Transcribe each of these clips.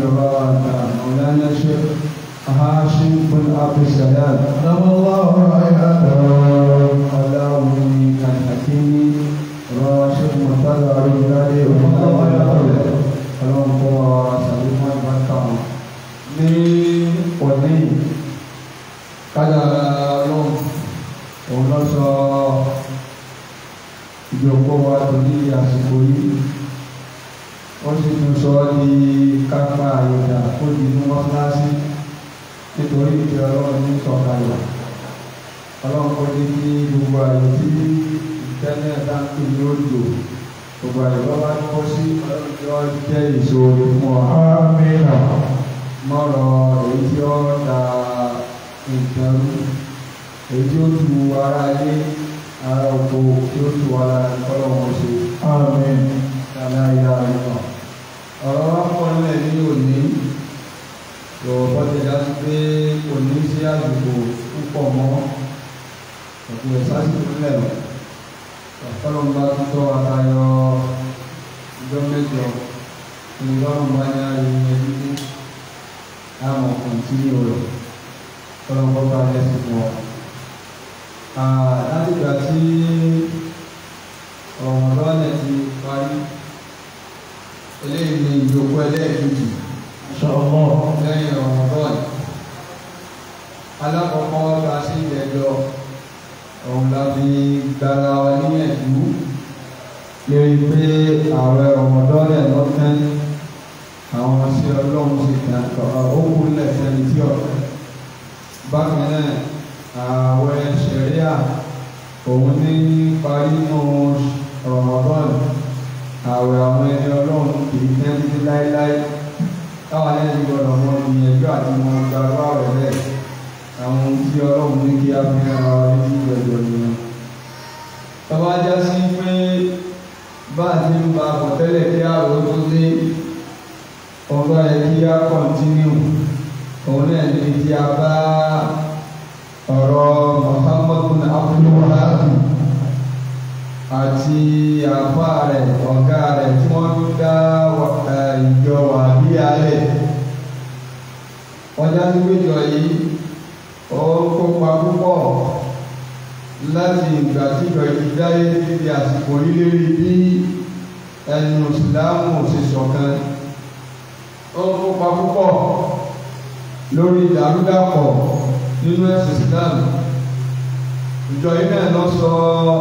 مولانا الشيخ هاشم بن عبد السلام نعم الله حياته اللهم الحكيم راشد مرتضى رجالي ọlọ́run kọ́ wa ṣàlékún ìbáta wọn ní òní kájàrá ọlọ́run òun lọ sọ ìjọpọ̀ wa tó ní àsìkò yìí ó sì tún sọ ọ́ di kápá àyọ̀dà ó di inú mọ́sálásí nítorí ìfẹ́ ọlọ́run ní sọ̀kalẹ̀ ọlọ́run kọ́ ní kí gbogbo àyè tí ìtẹ́lẹ̀ dáńtò ní ó lò gbogbo àyè bá bá kọ́ sí ọlọ́run jẹ́ ìṣòro fún ọ آمين mọ́rọ̀ èyí tí ó da nǹkan rú èyí tí ó tu ara ilé ara oko tí ó tu ara ọlọ́run ṣe آمين dáadáa ìyá rẹ̀ náà ọ̀rọ̀ wa pọ̀ nílẹ̀ ní òní lọ́wọ́ ti dá sí pé òní sí àdúgbò púpọ̀ mọ́ ọ̀pọ̀ ìsásìkò nílẹ̀ lọ ọ̀pọ̀lọpọ̀ tó tọ́ àtayọ ìjọ mẹ́jọ ní lọ́rùn bá ní ayé ẹbí àwọn kọ̀ǹtínú rẹ̀ ọ̀pọ̀lọpọ̀ bá yẹ sí fún ọ. láti ìgbà tí ọ̀rọ̀ ti parí eléyìí ni ìjókòó ẹlẹ́ẹ̀kejì إن شاء الله lẹ́yìn Ramadan alákọ̀ọ́kọ́ ta sí ìjẹjọ́ òun la fi gbára wa níyànjú lérí pé ààrẹ Ramadan ẹ̀ lọ́tẹ́ àwọn sí ọlọ́run sì kàn ó kú lẹ́sẹ̀ ní tí ọ̀rẹ́ bákan náà ààwẹ̀ ṣẹ̀ríà òun ní parí nù Ramadan ààwẹ̀ àwọn ẹni ọlọ́run kì í tẹ́ títí láéláé táwọn ẹni gbọdọ̀ mọ ìyẹ̀jú àti mọ gbàgbọ́ rẹ̀ bẹ́ẹ̀ àwọn ohun tí ọlọ́run ní kí á fi ara wa ní ìgbẹ́jọ nìyẹn. tọ́ba já sí pé bá a ti ń ba bọ̀ tẹ́lẹ̀ kí àrò tó dé ọba ẹ̀ kí á kọ́ntínú òun náà ní kí a bá ọ̀rọ̀ Muhammadu Abdulwahab àti àfa rẹ̀ ọ̀gá rẹ̀ tí wọ́n ń dá ìjọ wà bí alẹ̀. wọ́n já sí péjọ yìí ó kópa púpọ̀ láti ìgbà tí ìjọ yìí dáyé títí àsìkò lílérí bí ẹnu ìsìláàmù ṣe ṣọ̀kan. ó kópa púpọ̀ lórí ìdàrúdàpọ̀ nínú ẹ̀sìn ìsìláàmù. ìjọ yìí náà lọ sọ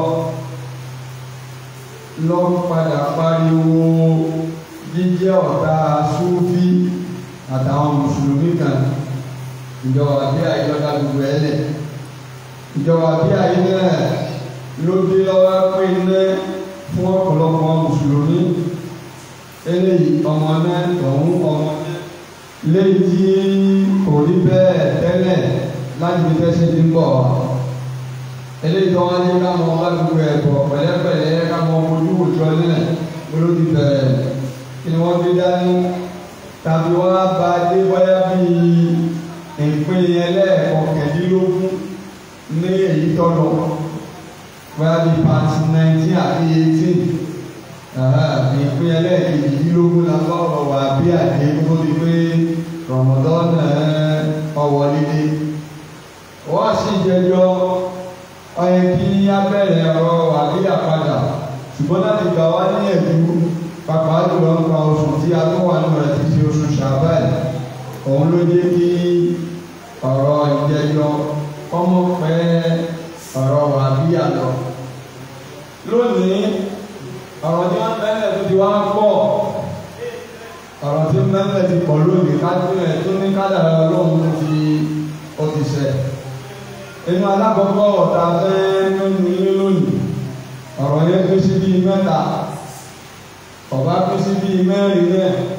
lọ padà pariwo jíjẹ́ ọ̀tá súfí àtàwọn mùsùlùmí kan ìjọba bí àìjọba gbogbo ẹ lẹ̀ ìjọba bí àyè náà ló dé lọ́wọ́ pé iná fún ọ̀pọ̀lọpọ̀ mùsùlùmí eléyìí ọmọ náà ọ̀hún ọmọ náà léyìí tí kò rí bẹ́ẹ̀ tẹ́lẹ̀ láti fi fẹ́ ṣe ti ń bọ̀ wá eléyìí tó wọn ní ká mọ alùpùpù ẹ̀kọ́ pẹ̀lẹ́pẹ̀lẹ́ ká mọ ojú òjò nílẹ̀ ló ti bẹ̀rẹ̀ kí ni wọ́n fi dání tàbí wọ́n á ba dé bóyá bíi ìpín ẹlẹ́ẹ̀kọkẹ̀dínlógún ní èyí tọ́lọ̀ bóyá bíi pàtí nineteen àti eighteen ìpín ẹlẹ́ẹ̀kejìdínlógún la bá ọ̀rọ̀ wà bí àdé tó di pé Ramadan ọwọ́ líle wọ́n á sì jẹjọ́ ọyẹ kí á bẹ̀rẹ̀ ọ̀rọ̀ àbíyà padà ṣùgbọ́n láti gbà wá ní ẹ̀dú pàpà jùlọ ń pa oṣù tí a tó wà nínú rẹ̀ ti ṣe oṣù ṣàbẹ́ẹ̀ òun ló jẹ́ kí ọ̀rọ̀ ìjẹjọ́ kọ́mọ pẹ́ ọ̀rọ̀ àbíyà lọ. lónìí ọ̀rọ̀ tí wọ́n bẹ́ẹ̀ tó ti wá pọ̀ ọ̀rọ̀ tí mẹ́lẹ̀ ti pọ̀ lónìí kájú ẹ̀ tó ní kádàrá ọlọ́run tó ti ó ti ṣẹ̀ inú alákọ̀ọ́kọ́ ọ̀tá fẹ́ lónìí lónìí ọ̀rọ̀ yẹn tó sí bíi mẹ́ta ọ̀bá tó sí bíi mẹ́rin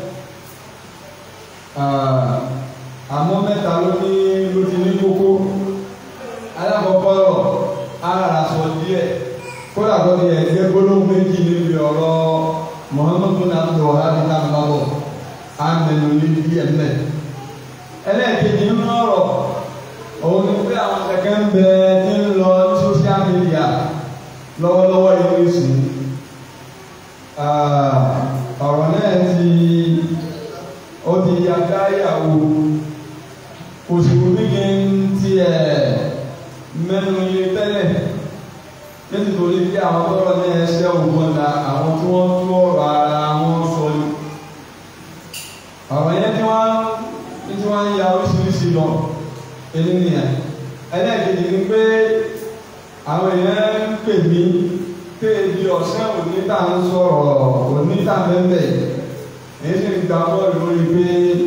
náà àmọ́ mẹ́ta ló ní ló ti ní kókó alákọ̀ọ́kọ́ ara sọ díẹ̀ kódà kó ti ẹ̀jẹ̀ gbólóhùn méjì níbi ọ̀rọ̀ Muhammadu nàbdọ̀ ọ̀hánì náà bá bọ̀ á mẹ́nu ní díẹ̀ mẹ́ ẹlẹ́ẹ̀kejì nínú ọ̀rọ̀ òun ni pé àwọn kẹ̀kẹ́ ń bẹ tí ń lọ ní social media lọ́wọ́lọ́wọ́ yìí ní sùn ọ̀rọ̀ náà ti ó ti ya gáyàwó òṣèlú bíkí ń tiẹ̀ mẹ́nu ilé tẹ́lẹ̀ nítorí bí àwọn tọ́rọ ní ẹsẹ̀ ògbọ́nda àwọn tí wọ́n tú ọ̀rọ̀ ara wọn sọ ni ọ̀rọ̀ yẹn tí wọ́n tí wọ́n ń ya oríṣiríṣi lọ ẹni nìyẹn ẹlẹ́ẹ̀kejì ni pé àwọn èèyàn ń pè mí téèbi ọ̀sẹ̀ oníta ń sọ̀rọ̀ oníta bẹ́ẹ̀ èyí sì ń gba bọ́ọ̀lù lórí pé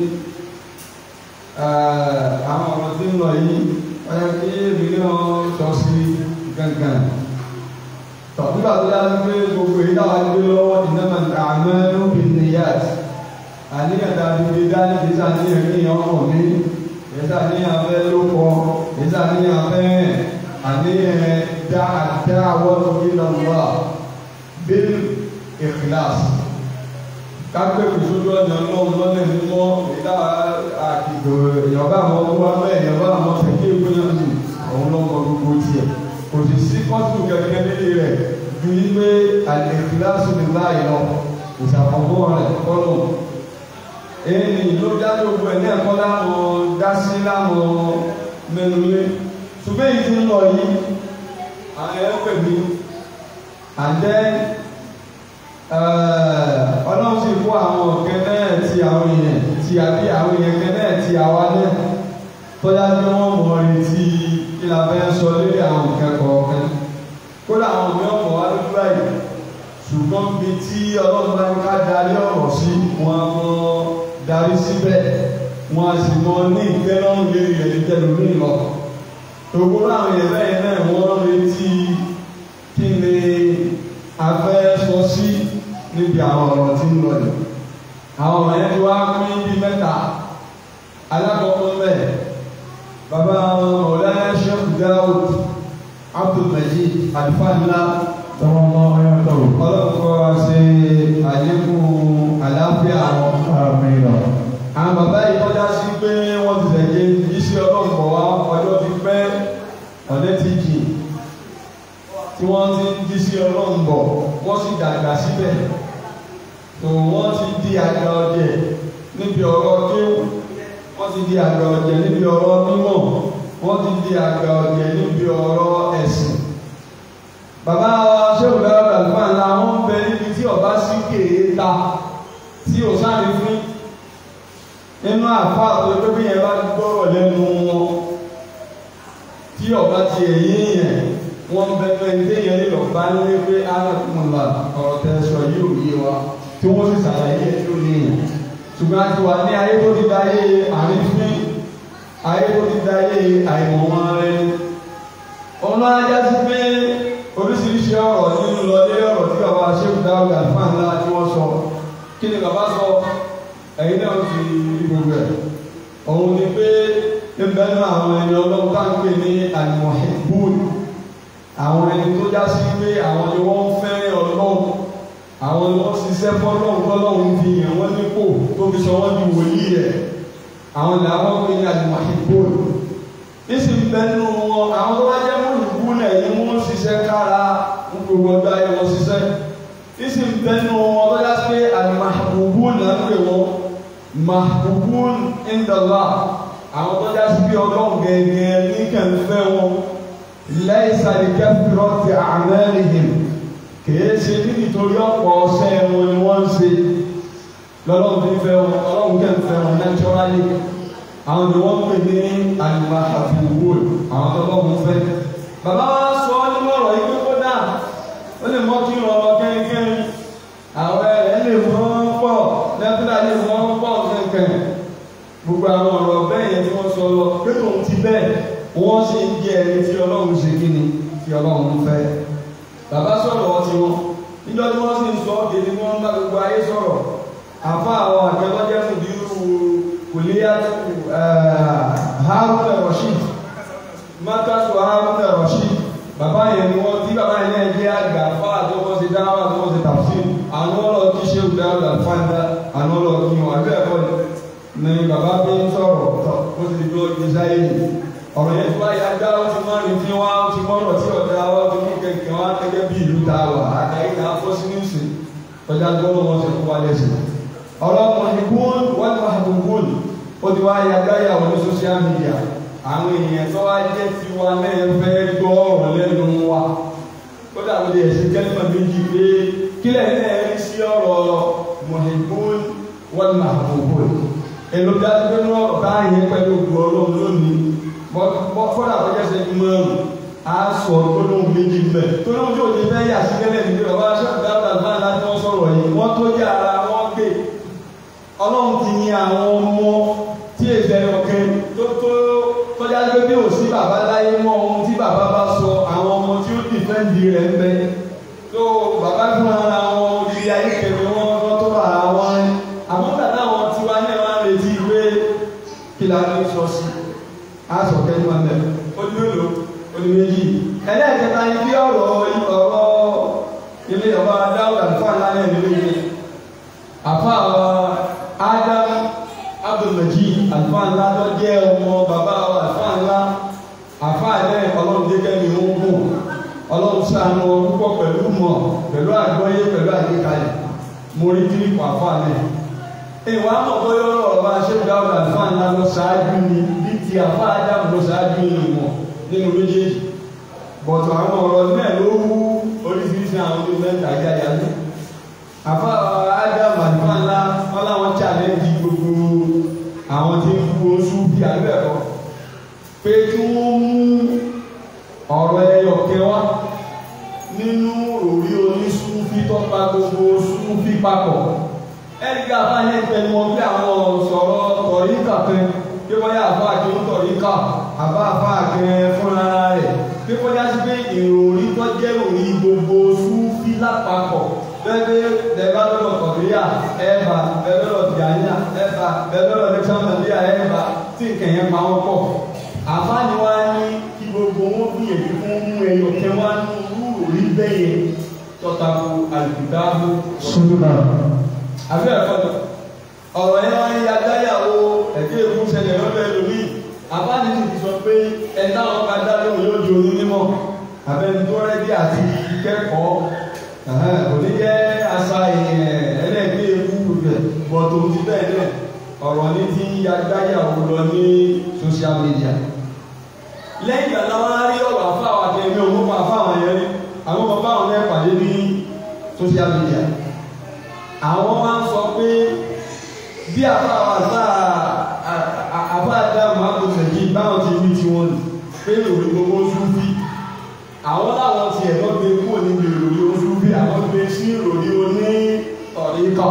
àwọn ọ̀rọ̀ tí ń lọ yìí ọ̀yà kí èmi náà sọ sí gangan nígbà tó dájú pé gbogbo èyí táwa gbé lọ́wọ́ ìnáwó àmọ́ lóbi nìyàt àníyàn tàbí gbé dání kì í sàníyàn kí èèyàn hàn mí kì í sàníyàn fẹ́ ló kọ kì í sàníyàn fẹ́ àníyàn dáadáa wọ́n tó kí lọ wá bí ìkìláàsì kápẹ́ ìṣojú ọ̀nà náà lọ́nà mímọ́ ìdá àkìgbò èèyàn bá àwọn ọmọ wa bẹ́ẹ̀ èèyàn bá àwọn tẹ̀lé ìgbóyàn jù òun lọ́mọ gbogbo tiẹ̀ kò sì sí kọ́tù kẹ̀kẹ́ nílé rẹ̀ ju wípé àlèkìláṣù ní láàyè lọ ìṣàkóso rẹ̀ kọ́nù. èyí ló dájú gbogbo ẹ̀ ní ẹ̀kọ́ láwọn dásí láwọn mẹ́nulé ṣùgbọ́n èyí ti ń lọ yìí àwọn ẹ̀ pè mí àjẹ́ ọlọ́run sì kó àwọn ọ̀kẹ́ náà ti àwọn èèyàn ti àbí àwọn èèyàn kẹ́ náà ti àwa náà tọ́já pé wọ́n mọ̀ retí kí la fẹ́ sọ lórí àwọn nǹkan kọ̀ọ̀kan kódà àwọn mi ọ̀pọ̀ wá lójú báyìí ṣùgbọ́n bí tí ọlọ́run bá ní ká darí ọ̀rọ̀ sí wọn á mọ darí síbẹ̀ wọn á sì mọ ní ìgbẹ́lọ́rùn lérí rẹ̀ níjẹ́ lórí lọ. ògbó àwọn yẹn bẹ́ẹ̀ náà wọ́n retí kí ni a fẹ́ sọ sí níbi àwọn ọ̀rọ̀ tí ń lọ yìí. àwọn ọ̀rọ̀ yẹn ti wá pín bí mẹ́ta alákọ̀ọ́kọ́ mẹ́ẹ̀ baba ọ̀lànà sheikh daoud abdulmajid alifadula Tọ́wọ́mọ́ ayọ́tọ̀. ọlọ́kọ̀ ṣe àlékún àlàáfíà wọn. Àmín. àwọn bàbá yìí kọjá sí pé wọ́n ti tẹ̀lé iṣẹ́ ọlọ́pọ̀ wá ọjọ́ ti pẹ́ ọ̀dẹ́ ti jì tí wọ́n ti ń jíṣẹ́ ọlọ́pọ̀ wọ́n sì dàgbà síbẹ̀ tó wọ́n ti di àgbà ọ̀jẹ̀ níbi ọ̀rọ̀ kéwù wọ́n ti di àgbà ọ̀jẹ̀ níbi ọ̀rọ̀ mímọ̀ wọ́n ti di àgbà ọ̀jẹ̀ níbi ọ̀rọ̀ ẹ̀sìn. bàbá wa ṣéwù dáwọ́ àlùfáà ńlá wọn ń bẹ níbi tí ọba sí kèé ta tí ò sáré fún nínú àfa àtọ́jú bí yẹn bá gbọ́rọ̀ lẹ́nu wọn tí ọba ti ẹ̀yìn yẹn wọ́n bẹ fẹ́ ní téèyàn lè lọ bá lé pé alákùnrinlá ọ̀rọ̀ tẹ́ sọ yìí ò yé wa tí wọ́n sì ṣàlàyé ẹ̀ tó ní yẹn ṣùgbọ́n a ti wà ní ayé tó ti dáyé àrífín ayé tó ti dáyé àìmọ̀ wọn rẹ ọ̀nà ajá sí pé oríṣiríṣi ọ̀rọ̀ nínú lọlé ọ̀rọ̀ tí bàbá ṣéwù dáwọ́ àlùfáà ńlá tí wọ́n sọ kí ni bàbá sọ ẹ̀yin náà ti rí gbogbo ẹ̀ òun ni pé níbẹ̀ náà àwọn ẹni ọlọ́run tá ń pè ní àlùmọ̀hìbùn àwọn ẹni tó já sí pé àwọn ni wọ́n fẹ́ràn ọlọ́run àwọn ni wọ́n ṣiṣẹ́ fọ́lọ́run fọ́lọ́run fi yàn wọ́n nípò tó fi sọ wọ́n di wòlíì rẹ̀ àwọn làwọn pè ní àlùmọ̀hìbùn nísì ń bẹ nínú wọn àwọn tó bá jẹ́ mọ̀lùkù náà yìí wọ́n ṣiṣẹ́ kára ń gbogbo ọjọ́ ayé wọn ṣiṣẹ́ nísì ń bẹ nínú wọn tó já sí pé àlùmọ̀hìbùn náà ń pè wọ́n mahbubun indala àwọn tó já sí bí ọlọ́run gẹ́gẹ́ ní kẹfẹ́ wọn lẹ́yìn sàdíkẹ́ fìrọ́tì àmẹ́rìhìn kìí ṣe ní nítorí ọ̀pọ̀ ọ̀sẹ̀ wọn ni wọ́n ń ṣe lọ́lọ́run fi fẹ́ wọn ọlọ́run kẹfẹ́ wọn naturally àwọn ni wọ́n pè ní alimahabubun àwọn tó lọ́run fẹ́. bàbá wa sọ ọ́ nínú ọ̀rọ̀ yìí pé kódà ó lè mọ́ kí ọ̀rọ̀ kẹ́kẹ́ àwọn ẹ̀ lè mọ́ pọ̀ lẹ́tọ́lá lè mọ́ pọ̀ kẹ́kẹ́ gbogbo àwọn ọ̀rọ̀ bẹ́ẹ̀ yẹn tí wọ́n sọ lọ pé tòun ti bẹ́ẹ̀ wọ́n sì ń jẹ́ ẹni tí ọlọ́run ṣe kí ni tí ọlọ́run fẹ́. bàbá sọ̀rọ̀ ọtí wọn níjọ́ tí wọ́n sì ń sọ ọ́dẹ ni wọ́n bá gbogbo ayé sọ̀rọ̀ àfa àwọn àjọlọ́jẹ́ fún bírú kòlíyàtú Haruna Rashid makasu Haruna Rashid bàbá yẹn ni wọ́n tí bàbá yẹn náà jẹ́ àgbà fáà tó wọ́n ṣe dáwà tó wọ́n ṣe tafsir àwọn ọlọ́ọ̀ kí ṣe dáwà fáńdà àwọn ọlọ́ọ̀ kí wọn àbẹ́ ẹ̀kọ́ ni ni bàbá bí ń sọ̀rọ̀ tọ̀ ó ti di bí ó ti sáyé yìí ọ̀rọ̀ yẹn tó bá yà dá ó ti mọ́ ní tí wọ́n á ti mọ́rọ̀ tí ọ̀dà ó ti mú kẹ̀kẹ́ wọn gẹ́gẹ́ bí ìlú ta wà àtàyè náà fọ́ sí níìsì ọjà gbọ́dọ̀ wọn ti kó wálé sí ọlọ́mọ ìgbón wọ́n máa gbogbo ó ti wá yàgbáyà wọn ní social media àwọn èèyàn tó wá jẹ́ ti wa náà fẹ́ gbọ́ ọ̀rọ̀ lẹ́nu wa ó dàbí ẹ̀sìn kẹ́lẹ́mọ̀ méjì pé kílẹ̀ náà rí sí ọ̀rọ̀ mọ̀hìnbón wọ́n máa gbogbo èlò dájú pé ní ọ̀rọ̀ táyé pẹ̀lú ògùn ọlọ́run lónìí fọ́dà tó jẹ́ sẹ́yìn márùn á sọ gbólóhùn méjì mbẹ́ tó lóun tí ò ní fẹ́ yà sí kẹ́lẹ́ ní bàbá aṣọ́ọ̀dá àgbà láti wọ́n sọ̀rọ̀ yìí wọ́n tó yà ara wọn gbé ọlọ́run ti yin àwọn ọmọ tí èsè ọ̀kẹ́ tó tó tọ́já pé bí ò sí bàbá láyé mọ́ ohun tí bàbá bá sọ àwọn ọmọ tí ó dìfẹ́ǹdì rẹ̀ ń bẹ tó bàbá fún ara wọn ìrírí ayé kẹfẹ wọn wọn tó bá ara wọn àmọ́ tàbí àwọn tiwa náà wá retí pé kí la ní sọ sí á sọ kẹ́ni wọn bẹ̀ ó ní mélòó ó ní méjì ẹlẹ́ẹ̀kẹta ni bí ọ̀rọ̀ ọ̀rọ̀ ilé ọba dáwùdà fún àlàyé ìlú yìí àfa Adam Abdulmajid àlùfáà ńlá tó jẹ́ ọmọ bàbá wa àlùfáà ńlá àfáà náà ọlọ́run jẹ́jẹ́ mi ó ń gùn ọlọ́run ṣàánú ọ púpọ̀ pẹ̀lú mọ̀ pẹ̀lú àgbọ́yé pẹ̀lú àgbékalẹ̀ mo rí kírípù àfáà náà ìwà mọ̀ bóyá ọ̀rọ̀ bá ṣe dáwọ́ àlùfáà ńlá lọ ṣáájú ni bí ti àfáà Adam lọ ṣáájú ni mọ̀ nínú méjèèjì bọ̀tọ̀ àwọn ọ̀rọ̀ náà ló wú oríṣiríṣi àwọn ọdún mẹ́ta yáyá ní àfáà Adam àlùfáà ńlá wọn láwọn challenge gbogbo àwọn tí ń kú oṣù bí abẹ́rọ pé kí wọ́n mú ọ̀rọ̀ ẹyọ kẹwa nínú òrí oníṣúfí tó pa gbogbo ṣúfí papọ̀ ẹnìkan àfáàní ẹgbẹ́ ni wọ́n gbé àwọn sọ̀rọ̀ tọ̀ríkà kan pé wọ́n yá àfáà kí ó tọ̀ríkà àbá àfáà kan fúnra rẹ̀ pé wọ́n yá sí pé ìròrí tó jẹ́ ìròrí gbogbo ṣúfí lápapọ̀ bẹ́ẹ̀ bẹ́ẹ̀ lọ́dọ̀ kọ̀dúríà ẹ̀fà bẹ́ẹ̀ lọ́dọ̀ tìyàníà ẹ̀fà bẹ́ẹ̀ lọ́dọ̀ lẹ́kṣọ́nàlíà ẹ̀fà tí nǹkan yẹn pa wọ́n pọ̀. àfáàní wa ní kí gbogbo wọn gbìyànjú fún mú ẹyọ kẹ wá ní rúurú rí bẹ́yẹ tọ́tàkù àlùkùdáàbò. Súnà. àbí ẹ̀fọ́ lọ ọ̀rọ̀ yẹn wá ní adáyàwó ẹ̀dí èkú ṣẹlẹ̀ lọ́dọ̀ ẹlòmíì àfáàní sì ti sọ pé ẹ̀ táwọn ká dá lóhùn yóò di onímọ̀ àbẹ́ni tó rẹ́dí àti kẹ́kọ̀ọ́ kò ní jẹ́ asa ẹlẹ́gbẹ́ ewu rẹ̀ bọ̀tò ti bẹ́ẹ̀ náà ọ̀rọ̀ ní ti agbáyàwó lọ ní social media. lẹ́yìn àná wọn á rí ọ̀rọ̀ àfáwọn akẹ́mi òun pa àfáwọn yẹn rí àwọn bàbá àwọn náà pàdé ní social media. àwọn máa ń sọ pé bí àfáwọn àṣà àfáàdá màbò tẹ̀lé báwọn ti wí tiwọn nì pé òwe gbogbo súnfì àwọn láwọn ti ẹ̀rọ gbé kúrò níbi ìròyìn oṣù bí àwọn gbé sí ìròyìn oní ọ̀ríkà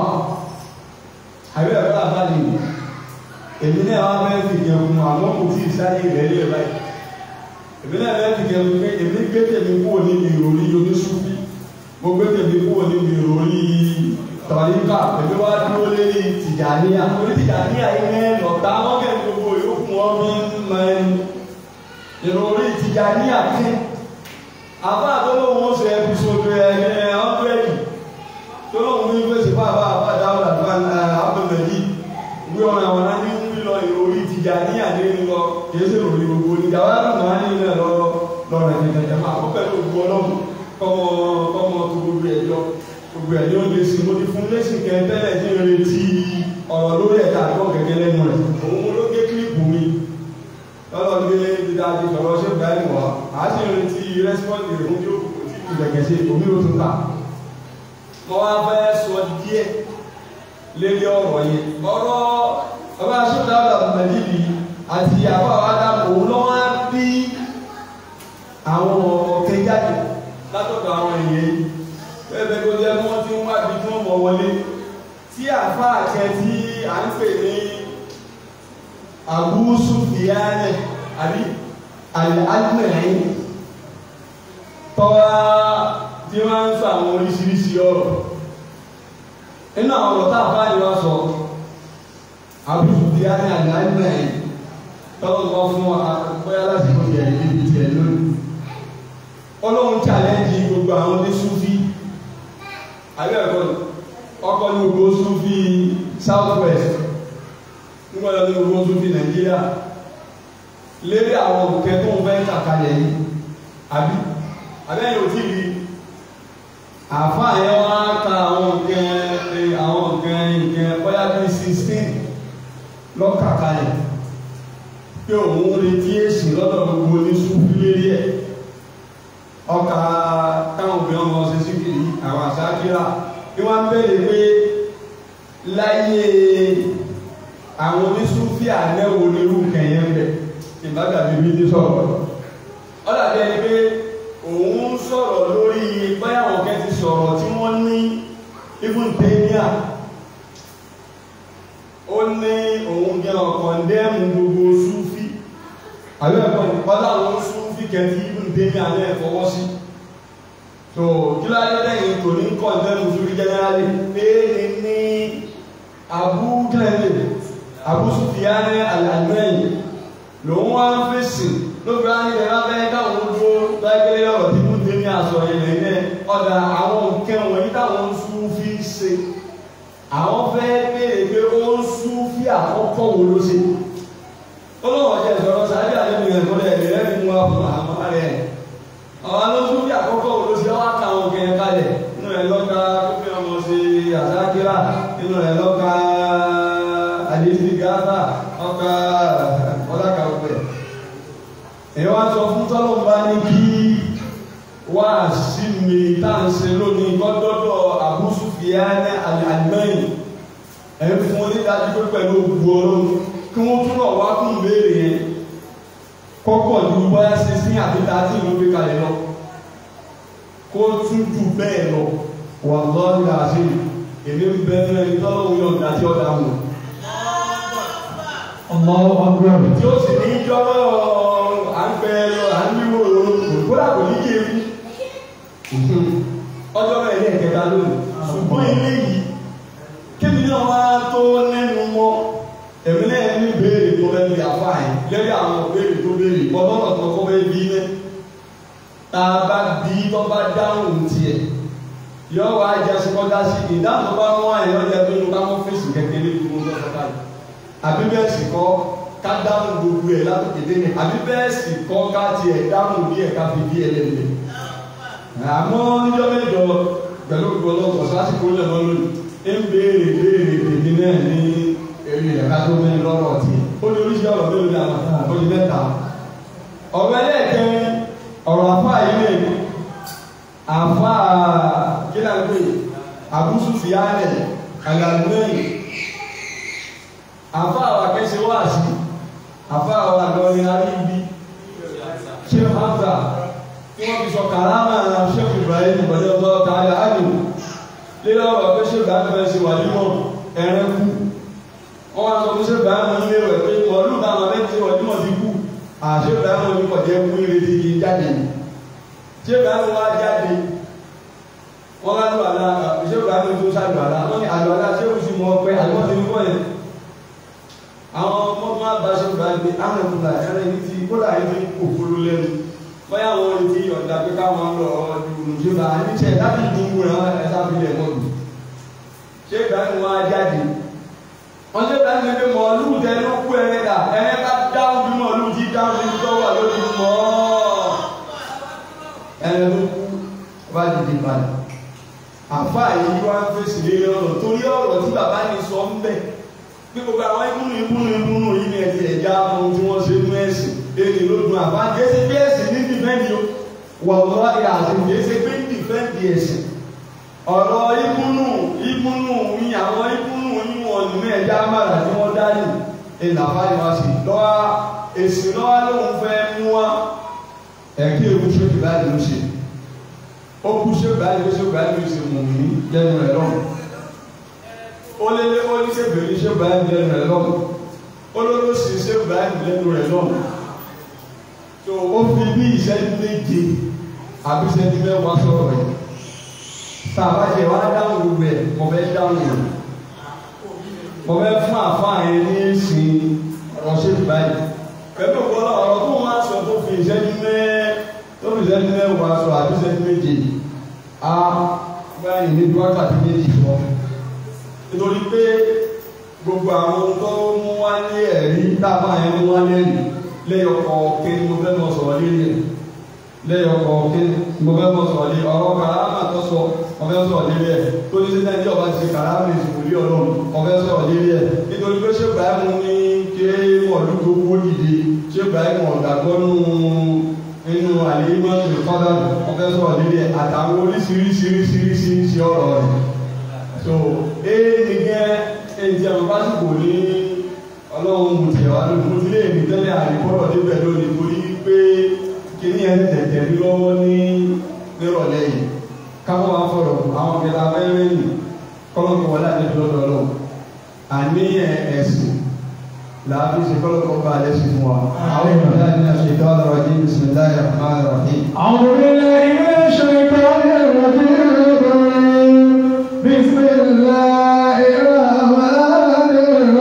àbí ẹ̀rọ àbálẹ̀ ìlú èmi náà wá fẹ́ fi jẹun àwọn kò tí ì sáyé rẹ̀ lé báyìí èmi náà fẹ́ fi jẹun pé èmi gbé tèmi kúrò níbi ìròyìn oníṣù bí mo gbé tèmi kúrò níbi ìròyìn tọ̀ríkà èmi wá dúró lérí tìjàníyà orí tìjàníyà yìí mẹ́rin ọ̀tá wọn kẹ́ gbogbo yòókù wọn bí mẹ́rin ìròyìn tìjàníyà kẹ́ àbá àtọ́lọ́wọ́ ṣe ẹbùsọ̀tò ẹ̀ẹ́ ọ́pẹ́ẹ̀lì tọ́lọ́wọ́ ní fèsì fún àbá àbá dáwọ́dà tó àbẹ̀mẹ̀lì wí ọ̀rọ̀ àwọn náà ní ń lọ ìròrí tìjà ní àdé ń lọ kìí ṣe ìròrí gbogbo ní ìjàwá lọ́nà wá ní ilẹ̀ lọ lọ́rọ̀ ẹ̀jẹ̀ ìjàjà máa kọ́ pẹ̀lú ògbó ọlọ́run kọ́mọ kọ́mọ tó gbogbo ẹ̀ lọ gbogbo ẹ̀ ní ó lè sìn mo ti fún lẹ́sìn kẹ tẹ́lẹ̀ tí ń retí ọ̀rọ̀ lórí ẹ̀ka àgbọ̀ gẹ́gẹ́ lẹ́nu rẹ̀ òun ló gé kílípù mi lọ́lọ́ ní ibi tá a ti sọ̀rọ̀ ṣé báyìí wá a sì ń retí rẹ́sípọ́ǹdì rẹ̀ fún tí ó kù tí kù gẹ̀gẹ̀ sí omi ó tún ta. mo wá fẹ́ sọ díẹ̀ lérí ọ̀rọ̀ yẹn ọ̀rọ̀ ọba aṣọ́dá ọ̀dà mẹ́lìlì àti àbá àdámù òun ló wá bí àwọn ọ̀kẹ́ jáde látọ̀dọ̀ àwọn èèyàn yìí bẹ́ẹ̀ bẹ́ẹ̀ tó jẹ́ wọ́n ti ń wá bí tí wọ́n mọ̀ wọlé tí àfáà kẹ tí à ń pè ní Abu Sufyan àbí al-Admari tọ́wá tí wọ́n ń sọ àwọn oríṣiríṣi ọ̀rọ̀ nínú àwọn ọ̀rọ̀ tá a bá yọ sọ Abu Sufyan al-Admari tọ́wọ́ sọ fún bóyá lásìkò yẹ níbi tiẹ̀ lónìí ọlọ́run challenge gbogbo àwọn ní Sufi àbí ẹ̀kọ́ ọkọ̀ ní gbogbo Sufi south west nígbà tó ní gbogbo Sufi Nàìjíríà lérí àwọn òkè tó ń fẹ́ kàkalẹ̀ yìí àbí àbẹ́yìn ò tí rí àfáà yẹn wá ka àwọn nǹkan àwọn nǹkan nǹkan bóyá sixteen lọ́kàkalẹ̀ pé òun retí èsì lọ́dọ̀ gbogbo oníṣúfì lérí ẹ̀ ọkà táwọn obìnrin ọmọ ṣe sí kiri àwọn àṣákírà bí wọ́n bẹ̀rẹ̀ pé láyé àwọn oníṣúfì àlẹ́wò nírú kẹ̀yẹ́ ń bẹ̀ ìbádà bíbí ní sọ̀rọ̀ ó dàbí ẹni pé òun sọ̀rọ̀ lórí báyàwó kẹ́ ti sọ̀rọ̀ tí wọ́n ní even tẹ́níà ó ní òun jẹ́ ọ̀kan dẹ́mù gbogbo súfì àbẹ́ ẹ̀kọ́ ìpọ́lá àwọn súfì kẹ́tí even tẹ́níà ní ẹ̀fọwọ́ sí so kí ló ayé lẹ́yìn tó ní kọ́ dẹ́mù súfì jẹ́nẹ́rálì pé ní ní abú kílẹ̀ abú súfìyá ní àlàmẹ́yìn lòun wá ń fèsì lóbi wá ní ẹ̀rọ abẹ́ káwọn dúró lágbélé ọ̀rọ̀ tí kò dé ní aṣọ ilẹ̀ ilẹ̀ ọ̀dà àwọn nǹkan wọ̀nyí táwọn Súfí ṣe àwọn fẹ́ béèrè pé ó ń Súfí àkọ́kọ́ wo ló ṣe ó lọ́wọ́ jẹ́ ìṣòro sáré àlejò yẹn kọ́lẹ̀ ẹ̀rẹ́ rẹ̀ mú wa fún àmọ́ rẹ̀ àwọn ló Súfí àkọ́kọ́ wo ló ṣe wá ká àwọn kẹ̀yìn kalẹ̀ inú rẹ̀ lọ́ka tó fi ọmọ ṣe àsákírà inú rẹ̀ lọ́ka àdéhùn gáfà ọkà ọlákà ọgbẹ èyí wá sọ fún tọ́lọ́mbà ní kí wá sí mi tá à ń ṣe lónìí gbọ́dọ́dọ̀ Abu Sufyan alimẹ́yìn ẹ̀ ń fún onídàájú pé pẹ̀lú ògbó ọlọ́run kí wọ́n túnbọ̀ wá kún béèrè yẹn kọ́kọ́ ju bóyá sixteen àti thirteen ló gbé kalẹ̀ lọ kó tún jù bẹ́ẹ̀ lọ wà lọ́ọ̀rì àṣẹ èmi ń bẹ nínú ẹni tọ́lọ́run yọ̀ǹda tí ọ̀dà wọn Allahu Akbar. tí ó sì ní jọ́rọ̀ à ń pẹ́ lọ à ń wíwò kódà kò ní kí ewu ọjọ́ rẹ̀ ní ẹ̀kẹta lónìí ṣùgbọ́n ilé yìí kébì náà wá tó lẹ́nu mọ́ ẹ̀mí náà ní béèrè tó lẹ́nu yàfa yìí lẹ́yìn àwọn béèrè tó béèrè bọ́lọ́nà tó kọ́ bẹ́ẹ̀ bí mẹ́ tá a bá bí tó bá dáhùn tiẹ̀ yọ wá jẹ́ sọ́kọ́dá sí ìdáhùn tó bá wọ́n àyẹ̀wò jẹ́ pé nípa mọ́ fèsì kékeré tó ń lọ́sọ̀ báyìí àbí bẹ́ẹ̀ sì kọ́ ká dáhùn gbogbo ẹ̀ látòkè dé ní àbí bẹ́ẹ̀ sì kọ́ ká tiẹ̀ dáhùn bí ẹ̀ ká fi bí ẹ̀ lẹ́nu àmọ́ níjọ́ mẹ́jọ pẹ̀lú gbọ́lọ́gbọ̀ sásìkò lẹ́mọ́ lónìí ń béèrè béèrè tèmi náà ní èrè ẹ̀ka tó mẹ́rin lọ́rọ̀ tí ó ní oríṣi ọ̀rọ̀ mélòó ní àwọn àbójú mẹ́ta ọ̀rọ̀ ẹlẹ́ẹ̀kẹrin ọ̀rọ̀ àfáà yìí lè àfáà kílà ń pè Abu Sufyan àgàlùmẹ́yìn àfáà wà kẹ́sẹ̀ wá sí àfáà wà lọ́rin aríbi ṣé Hamza tí wọ́n fi sọ kàrámà Sheikh Ibrahim ìbọ̀dẹ́ ọgbọ́ káàdà ájò lílọ́ ọ̀rọ̀ pé ṣé ìgbà fẹ́ ṣe wà nímọ̀ ẹ̀rẹ́ kú wọ́n wá sọ pé ṣé ìgbà mọ̀ nílé rẹ̀ pé ọdún táwọn abẹ́ ti wà nímọ̀ ti kú àṣé ìgbà mọ̀ ní kọ̀jẹ́ kú ìrètí kì í jáde ṣé ìgbà mọ̀ wá jáde wọ́n wá lù àlá ṣé ìgbà mọ̀ tó ṣàlù àlá wọ́n ní àlù àlá ṣé òsì mọ̀ pé àlọ́ ti ń bọ̀ yẹn àwọn ọmọ tó máa bá ṣe ìgbà gbé àwọn ìgbà ẹ̀rẹ́ ní ti kódà yìí ti kò fúru lẹ́nu bóyá àwọn olè ti yọ̀ǹda pé káwọn lọ ọdún ìjọba àníṣe láti dùnkù rẹ̀ ẹ̀sà fìlẹ̀ mọ́tò ṣé ìdáhùn wọn á jáde wọ́n ṣe ìdáhùn pé mọ̀ọ́lù tẹ ló kú ẹ̀rẹ́ dà ẹ̀rẹ́ ká dáhùn bí mọ̀ọ́lù ti dáhùn sí tó wà lórí mọ́ ẹ̀rẹ́ ló kú bá dìde padà àfa yìí wá ń fèsì lé ọ̀rọ̀ torí ọ̀rọ̀ tí bàbá yìí sọ ń bẹ̀ pé gbogbo àwọn ìkúnnù ìkúnnù ìkúnnù yìí ni ẹ̀sìn ẹ̀já ohun tí wọ́n ṣe nú ẹ̀sìn èdè ló dùn àbá jésì bí ẹ̀sìn ní dìfẹ́ǹdì o wọ̀lọ́ ìyàtọ̀ jésì pé ní dìfẹ́ǹdì ẹ̀sìn ọ̀rọ̀ ìkúnnù ìkúnnù yìí àwọn ìkúnnù yìí wọn nínú ẹ̀já mara tí wọ́n dání ìlàfà ni wọ́n sì lọ́wọ́ èsì lọ́wọ́ lóun fẹ́ mú wa ẹ̀kí ewu ṣé fi báyìí ló ṣe ó kú ṣé báyìí ló ṣe báyìí ló ṣe mọ̀ mí lẹ́nu rẹ̀ lọ́wọ́ ó lé lé ó ní ṣe bèrè ṣé báyìí lẹ́nu rẹ̀ lọ́wọ́ ó ló sì ṣé báyìí lẹ́nu rẹ̀ lọ́wọ́ tó o fi bí ìṣẹ́jú méje àbí ìṣẹ́jú mẹ́wàá sọ̀rọ̀ rẹ̀ tá a bá jẹ wá dáhùn gbogbo ẹ̀ mo fẹ́ dáhùn rẹ̀ mo fẹ́ fún àfáà yẹn ní ìsìn ọ̀rọ̀ ṣètì báyìí pẹ̀lú ọ̀pọ̀lọpọ̀ ọ̀rọ̀ tó wọ́n á sọ tó fi ìṣẹ́jú mẹ́ tó fi ìṣẹ́jú mẹ́wàá sọ àbí ìṣẹ́jú méje á báyìí ní wákàtí méjì sọ nítorí pé gbogbo àwọn tó mú wá ní ẹ̀rí tá a bá yẹn mú wá ní ẹ̀rí lẹ́yọkọ̀ kí ni mo fẹ́ lọ sọ̀rọ̀ lórí ẹ̀ lẹ́yìn ọkọ̀ kí mo fẹ́ mọ̀ sọ̀rọ̀ lé ọ̀rọ̀ kàrámà tó sọ ọ̀fẹ́ sọ̀rọ̀ lérí ẹ̀ tó ní sẹ́ńtẹ́ ní ọba ti ṣe kàrámà ìsìnkú lé ọlọ́run ọ̀fẹ́ sọ̀rọ̀ lérí ẹ̀ nítorí pé ṣé Ibrahim ní ké mọ̀lú tó kó dìde ṣé Ibrahim ọ̀dàgbọ́ nù inú àlèémọ́ ìfọ́dà ọ̀fẹ́ sọ̀rọ̀ lérí ẹ̀ àtàwọn oríṣiríṣiríṣiríṣi ọ̀rọ̀ rẹ̀ so ee nìkẹ́ èyí tí a máa bá sì kò ní ọlọ́run mo tiẹ̀ wá lónìí mo ti lé èmi tẹ́lẹ̀ àríkọ́rọ̀ débẹ̀ lónìí torí pé kíní ẹ̀ tẹ̀tẹ̀ ní lọ́wọ́ ní nírọ̀lẹ́ yìí káwọn máa fọ̀rọ̀ àwọn kẹta mẹ́rin yìí kọ́lọ́kọ́ wọlé àdébí lọ́dọ̀ ọlọ́run àní ẹ̀sìn làbí ṣe kọ́lọ́kọ́ bá alẹ́ sí fún wa. àwọn ìgbàlá ní àṣetọ́ ọ̀rọ̀ jí bisimilayi rahman rahim. أعوذ بالله من الشيطان الرجيم بسم الله الرحمن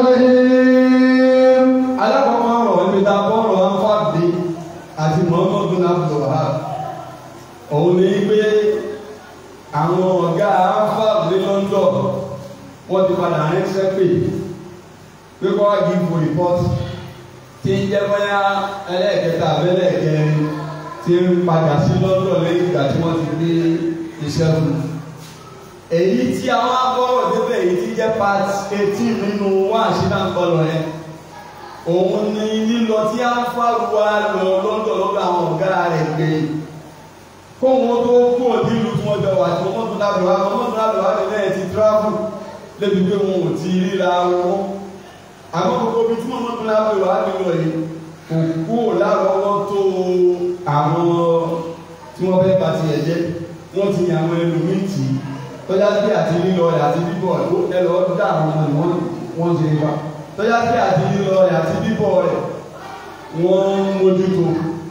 الرحيم alákọ̀ọ́kọ́ ọ̀rọ̀ ibi tá a bọ́ ọ̀rọ̀ anfàdé àti muhammadu abdulwahab òun ní pé àwọn ọ̀gá anfàdé london wọ́n ti padà ránṣẹ́ pé pé kọ́ wá give report tí ń jẹ́ bóyá ẹlẹ́ẹ̀kẹta abẹ́lẹ́ẹ̀kẹrin tí ń padà sí london lẹ́yìn ìgbà tí wọ́n ti gbé iṣẹ́ fún un èyí tí àwọn abọ́rọ̀ débẹ̀ èyí tí jẹ́ part eighteen nínú wáàsí náà ń bọ̀ lọ yẹn òun ni lílọ tí a ń fàrùwà lọ lọ́dọ̀ lọ́dọ̀ àwọn ọ̀gá rẹ̀ pé kó wọn tó kú òdì ìlú tí wọ́n jọ wà tí wọ́n tún lábẹ̀ wá wọ́n tún lábẹ̀ wá nílẹ̀ ti travel lébi pé wọn ò ti ríra wọn àmọ́ gbogbo ibi tí wọ́n tún lábẹ̀ wá nílò yìí kò kú lárọ́wọ́ tó àwọn tí wọ́n fẹ́ bá tiẹ̀ jẹ́ wọ́n ti yàn àwọn ẹlòmíì tì í tọ́já sí àti lílọ rẹ̀ àti bíbọ̀ ẹ̀ ẹ lọ́ọ́ dá àwọn ọmọ ìwọ́n wọ́n ṣe wá tọ́já sí àti lílọ rẹ̀ àti bíbọ̀ rẹ̀ wọ́n ń mójútó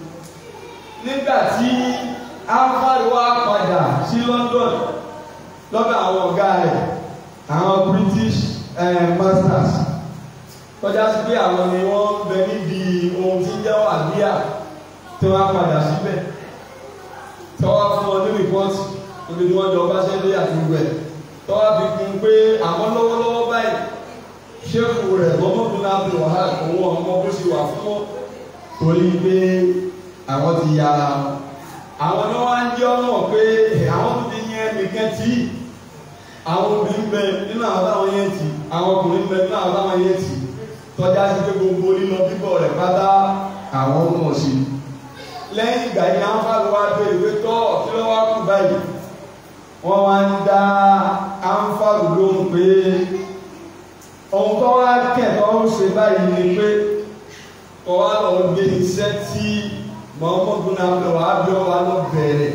nígbà tí alfred wá padà sí London lọ́dọ̀ àwọn ọ̀gá rẹ̀ àwọn British eh, masters tọ́já sí pé àwọn ni wọ́n ń bẹ níbi ohun tí ń jẹ́ wàbíà tí wọ́n á padà síbẹ̀ tọ́wọ́ fún wọn ní rìpọ́tì níbi tí wọ́n jọ bá ṣẹ́dé àti gbogbo ẹ̀ tọ́wọ́ fi kún pé àwọn lọ́wọ́lọ́wọ́ báyìí ṣéèkù rẹ̀ mọ́mọ́dún náà bí wàhálà òun ọmọ bó ṣe wà fún wọn torí pé àwọn ti ya ara wọn. àwọn ni wọ́n á ń jẹ́ ọmọ pé àwọn tó ti yẹn nìkan tí àwọn obìnrin bẹ nínú àwọn táwọn yẹn tì àwọn ọkùnrin bẹ nínú àwọn táwọn yẹn tì tọ́já sí pé gbogbo lílọ bíbọ̀ rẹ̀ pátá àwọn mọ̀ sí i lẹ́yìn ìgbà yìí àwọn fáwọn wá bèrè pé tọ́ kí ló wá kú báyìí wọ́n wá ń dá àǹfààrù lóhùn pé ohun tó wá kẹ̀tọ́ ń ṣe báyìí ni pé kọ́ wá lọ gbé iṣẹ́ tí mọ́mọ́dún náà lọ wá bí ọ wá lọ bẹ̀rẹ̀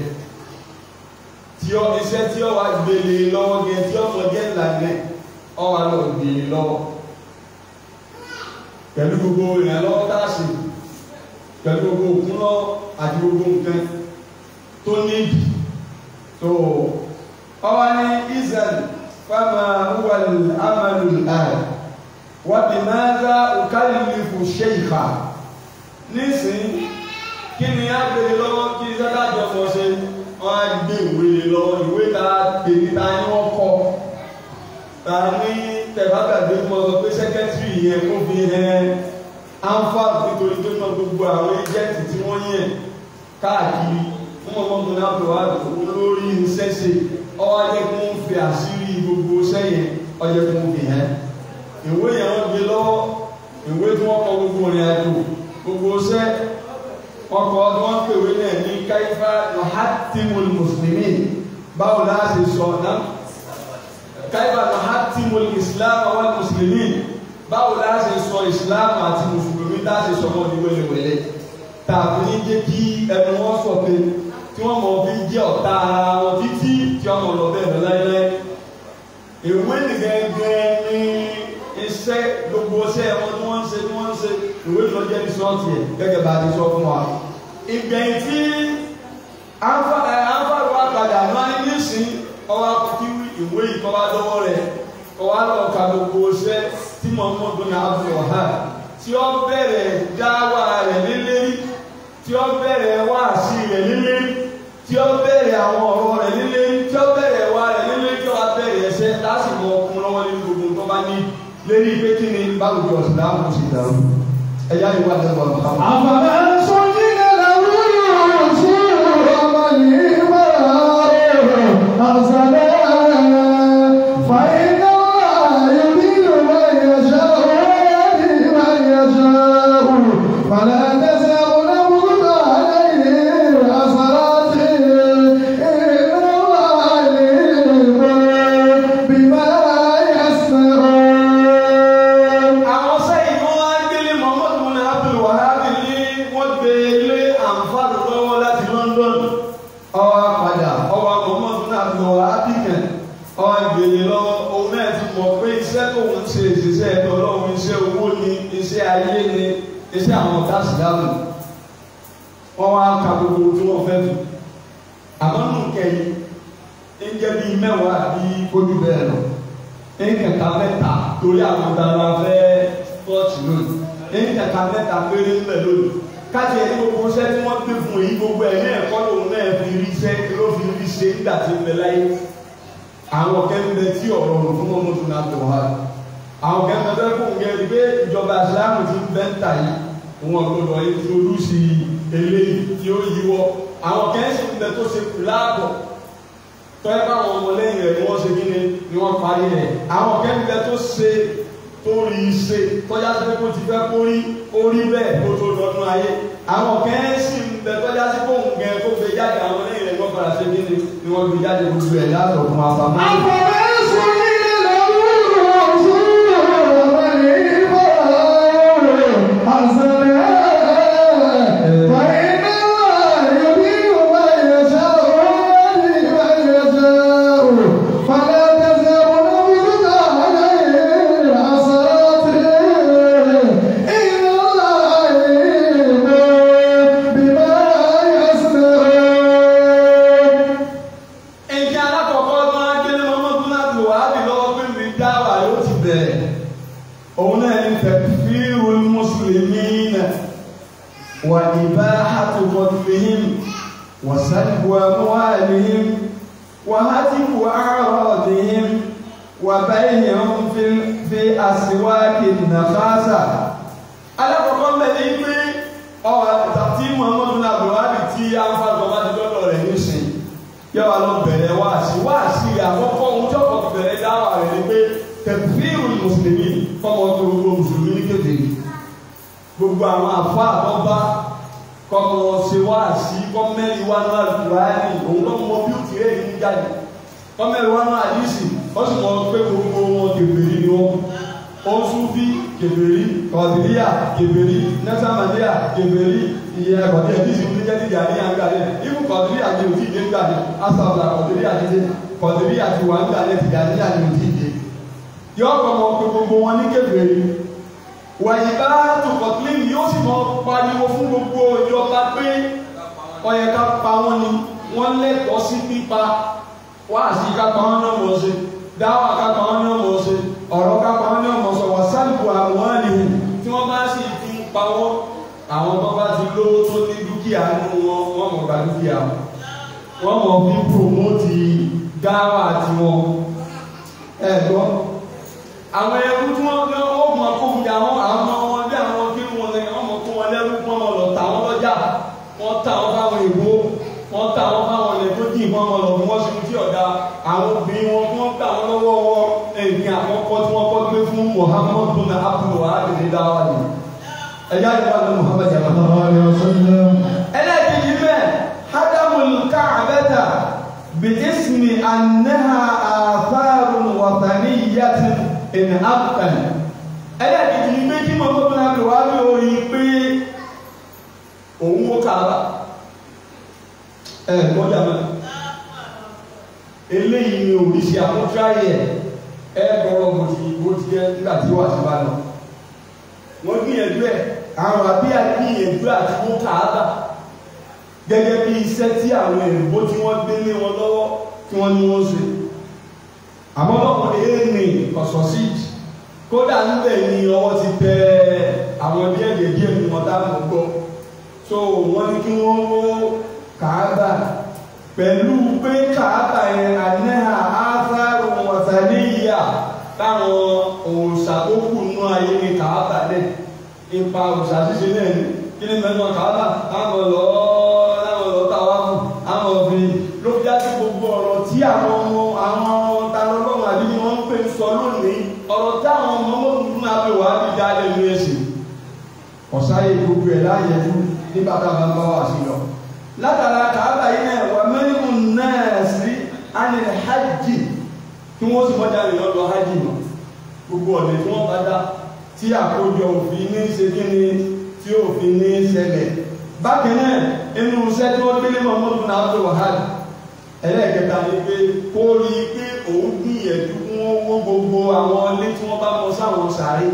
tí ọ iṣẹ́ tí ọ wá gbélé lọ́wọ́ gẹ tí ọmọ gẹ́ ìlànà ọ wá lọ gbélé lọ́wọ́ pẹ̀lú gbogbo ìrànlọ́wọ́ tá a ṣe pẹ̀lú gbogbo òkun lọ àti gbogbo nǹkan tó níbi tó ọwọ́ ní israel fama huwa amalu al wa bimaza ukallifu sheikha nísìnyí kí ni a gbé lọ́wọ́ kí sátàjọ mọ̀ ṣe wọ́n á gbé ìwé lé lọ́wọ́ ìwé ta gbèdé ta ni wọ́n kọ́ ta ní tẹ̀fàgàgbé mọ́ sọ pé sẹ́kẹ́tìrì yẹn kó fi hẹ́n anfa nítorí tó mọ gbogbo àwọn ẹjẹǹtì tí wọ́n yẹn káàkiri fún ọmọ tó náà tó wá lórí ṣẹṣẹ ọwọ́ ajẹ kó ń fi àṣírí gbogbo sẹ́yìn ọjẹ kó ń fi hàn ìwé yẹn wọ́n gbé lọ́wọ́ ìwé tí wọ́n kọ gbogbo rìn àjò gbogbo sẹ ọkọ tí wọ́n pèwé náà ní káyífà mahatimul mùsùlùmí báwo la ṣe sọ náà káyífà mahatimul islam wal mùsùlùmí báwo la ṣe sọ ìsìláàmù àti mùsùlùmí tá a ṣe sọ wọn ní wẹlẹwẹlẹ tàbí ní jẹ́ kí ẹnu wọn sọ pé tí wọ́n mọ̀ fi jẹ́ ọ̀tá ara wọn títí tí wọ́n mọ̀ lọ bẹ́ẹ̀ lọ láíláí ìwé nìgẹ́gẹ́ ní iṣẹ́ gbogbo iṣẹ́ wọn tí wọ́n ń ṣe tí wọ́n ń ṣe ìwé lọ jẹ́ ní sọ́ọ̀tì ẹ̀ gẹ́gẹ́ bá a ti sọ fún wa ìgbẹ̀yìn tí àǹfààní wa padà máa ń ní sí ọwọ́ kí ìwé ìkọ́wá lọ́wọ́ rẹ̀ ọwọ́ lọ ka gbogbo iṣẹ́ tí Muhammadu náà fi ọ̀há tí ó bẹ̀rẹ̀ dáwà rẹ̀ lélẹ́rí tí ó bẹ̀rẹ̀ wáàsí rẹ̀ lélẹ́rí tí ó bẹ̀rẹ̀ àwọn ọ̀rọ̀ rẹ̀ lélẹ́rí tí ó bẹ̀rẹ̀ wá rẹ̀ lélẹ́rí tí ó wá bẹ̀rẹ̀ ẹsẹ̀ lásìkò ọkùnrin lọ́wọ́ nínú gbogbo tó bá ní lérí pé kí ni báwùjọ ìsìlámù sì dàrú ẹ̀yà ìwà lẹ́wọ̀n Muhammad. أفمن زين له سوء يشاء فلا تذهب نفسك عليه حسرات إن الله عليم بما يصنعون àwọn sẹ́yìn tó wá gbélé Muhammad bin Abdul Wahab ní wọ́n gbé ilé àǹfààní lọ́wọ́ láti London ọwọ́ padà ọwọ́ Muhammad bin Abdul Wahab kẹ̀ ọwọ́ gbélé lọ́wọ́ òun náà ti mọ̀ pé iṣẹ́ tó ń ṣe ìṣiṣẹ́ ẹ̀dọ́ ọlọ́run iṣẹ́ owó ni iṣẹ́ ayé ni iṣẹ́ àwọn dásìdáàmù wọ́n wá ka gbogbo tí wọ́n fẹ́ tu àmọ́ nù kẹ́yìn ń jẹ́ bíi mẹ́wàá bíi ojú bẹ́ẹ̀ lọ nkẹta mẹ́ta torí àwọn dara fẹ́ tọ́ọ̀tì lónìí nkẹta mẹ́ta péré ńbẹ lónìí káàtì ẹni gbogbo iṣẹ́ tí wọ́n gbé fún yìí gbogbo ẹ̀ ní ẹ̀kọ́ lòun náà fi rí iṣẹ́ ló fi rí ṣe nígbà tí ń bẹ láyé àwọn kẹ́mbẹ́ tí ọ̀rọ̀ ọ̀rọ̀ fún ọmọ tó náà tó wá àwọn kẹ́mbẹ́ tó kún un gẹ́gẹ́ pé ìjọba ìsìlámù ti ń bẹ́ ń tà yìí wọn gbọdọ̀ introduce eléyìí tí ó yíwọ́ àwọn kẹ́ńsì ń bẹ tó ṣe láàbọ̀ tọ́yẹ káwọn ọmọlẹ́yìn rẹ̀ ni wọ́n ṣe kí ni ni wọ́n parí rẹ̀ àwọn kẹ́míkẹ́ tó ṣe tó rí i ṣe tọ́já sí pé kó ti fẹ́ kó rí ó rí bẹ́ẹ̀ kó tó lọ́dún ayé àwọn kẹ́ńsì ń bẹ tọ́já sí kóhùn gẹ̀ kó gbé jáde àwọn ọmọlẹ́yìn rẹ̀ wọ́n padà ṣe kí ni ni wọ́n gbé jáde gbogbo ẹ̀ látọ̀ fún afamọ́. Ẹ̀jẹ̀ alákọ̀ọ́kọ́ tó máa ń gbé ní Muhammadu láti wà á bì lọ́wọ́ pé mi dá wà yóò ti bẹ̀rẹ̀. Òun náà ní tẹ̀fíìrù mùsùlùmí náà wà ìbá àtúkọ̀tìlìhìm wà sálìbù àmúhàlìhìm wà hátìbù àrọ̀dìhìm wà báyìí fi àsìwákì nàfàṣà. Alákọ̀ọ́kọ́ mẹ́lẹ̀ ní pé ọ̀rọ̀ tí Muhammadu láti wà á bì tí àǹfààní bàbá ti lọ́dọ̀ rẹ̀ ní sìn yóò wá lọ bẹ̀rẹ̀ wáàsí wáàsí àkọ́kọ́ ohun tí ọkọ̀ bẹ̀rẹ̀ dáwà rẹ̀ ni pé tẹ̀fíìrù mùsùlùmí fọmọ tó gbogbo mùsùlùmí ní kéde gbogbo àwọn àfọ àtọ́bá kọ́mọ ṣe wáàsí kọ́mẹ́lì wà náà lùwáàní òun ló mọ bí ó ti rẹ̀ ní jáde kọ́mẹ́lì wà náà àdìsí wọ́n sì mọ pé gbogbo wọn kèbèrè ni wọn osufi kèbèrè kọ̀dìríà kèbèrè nẹ́sàmàdíà kèbèrè iye ẹ̀kọ́dí ẹ̀dí sì ní jẹ́ dídì àníyàn gbà dé ibù kọ̀dìríà ni òtí ìdè gbà dé asàbà kọ̀dìríà ti dé kọ̀dìríà ti wà ń gbà dé tìjà àníyàn ni òtí ìdè. yọ ọkọ̀ mọ̀ pé gbogbo wọn ní kèbèrè wàyí bá tukọ̀tìlín yóò sì mọ pariwo fún gbogbo ìjọba pé ọyẹ ká pa wọn ni wọ́n lẹ́tọ̀ọ́ sí pípa wáàsí ká pa wọn náà mọ̀ ṣe dáwà ká pa wọn náà mọ̀ ṣe ọ̀rọ̀ ká pa wọn náà mọ̀ sọ wà sálùkù àwọn àlehùn tí wọ́n bá sì fi ń pa wọ́n àwọn tó bá ti lówó tó ní dúkìá nínú wọn wọ́n mọ̀ gba dúkìá wọ́n mọ̀ fi promote dáwà tiwọn ẹ gbọ́ àwọn ẹrú tí wọ́n gbé wọ́n mọ̀ kó ń jà wọ́n àwọn ọmọ wọn bí àwọn kí wọn lẹ́yìn wọ́n mọ̀ kó wọn lẹ́rú wọ́n mọ̀ lọ tà wọ́n lọ́jà wọ́n tà wọ́n fáwọn èèbó wọ́n tà wọ́n fáwọn ilẹ̀ tó dì wọ́n mọ̀ lọ fún wọ́n ṣe tí ọ̀dà àwọn obìnrin wọn tí wọ́n gbà wọ́n lọ́wọ́ wọn ẹ̀yìn àkọ́kọ́ tí wọ́n kọ́ gbé fún Muhammad bin Abdul Wahab ní dáwà ni ẹ̀yà ìwà ní Muhammad yàrá ẹlẹ́ẹ̀kejì bẹ́ẹ̀ hadamul káàbẹ́tà bìísìmì annaha àfáàrùn wàtàníyàtì in afghan ẹlẹ́ẹ̀kejì ní pé kí Muhammad bin Abdul Wahab orí pé òun wó káàbà ẹ̀ gbọ́dọ̀ mọ́ eléyìí ni òrìṣì àmútráyẹ̀ ẹ̀ gbọ́rọ̀ bó ti bó ti jẹ́ nígbà tí wà sí bá lọ wọ́n gbìyànjú ẹ̀ àwọn àbí àgbìyànjú àti mú káàbà gẹ́gẹ́ bí iṣẹ́ tí àwọn èrìbó tí wọ́n gbé lé wọn lọ́wọ́ tí wọ́n ní wọ́n ṣe àmọ́ lọ́pọ̀ èèní ọ̀sọ̀ sí kódà níbẹ̀ ni ọwọ́ ti tẹ àwọn díẹ̀ díẹ̀ ní wọn dáàbò gbọ́ so wọ́n ní kí wọ́n wó káàbà pẹ̀lú pé káàbà yẹn àníhà áfáàrù wọ̀tàníyà táwọn òòṣà tó kù nú ayé ní káàbà lẹ̀ ipa òòṣà ṣíṣe náà ni kí ni mẹ́nu káàbà táwọn lọ táwọn lọ táwa fún àwọn òfin ló fi á sí gbogbo ọ̀rọ̀ tí àwọn ọmọ àwọn talọ́lọ́run àbí ni wọ́n ń pè ń sọ lónìí ọ̀rọ̀ táwọn ọmọ mọ́tò fún abẹ́ wàá bí dá lẹ́nu ẹ̀sìn ọ̀sáyé gbogbo ẹ̀ láàyè fún nígbà tá a bá ń bá wà sí lọ. látara kàábà yìí náà wà mẹ́rin náà sí anil hajj kí wọ́n sì mọ́jà lè lọ́dọ̀ hajj mọ́ gbogbo ọ̀nà tí wọ́n bá dá tí àkójọ òfin ní ṣe kí ni tí òfin ní ṣẹlẹ̀ bákan náà inú iṣẹ́ tí wọ́n gbélé mọ́mọ́dù náà tó wàhálà ẹlẹ́ẹ̀kẹta ni pé kó rí i pé òun gbìyànjú kí wọ́n wó gbogbo àwọn ilé tí wọ́n bá mọ sáwọn sàárè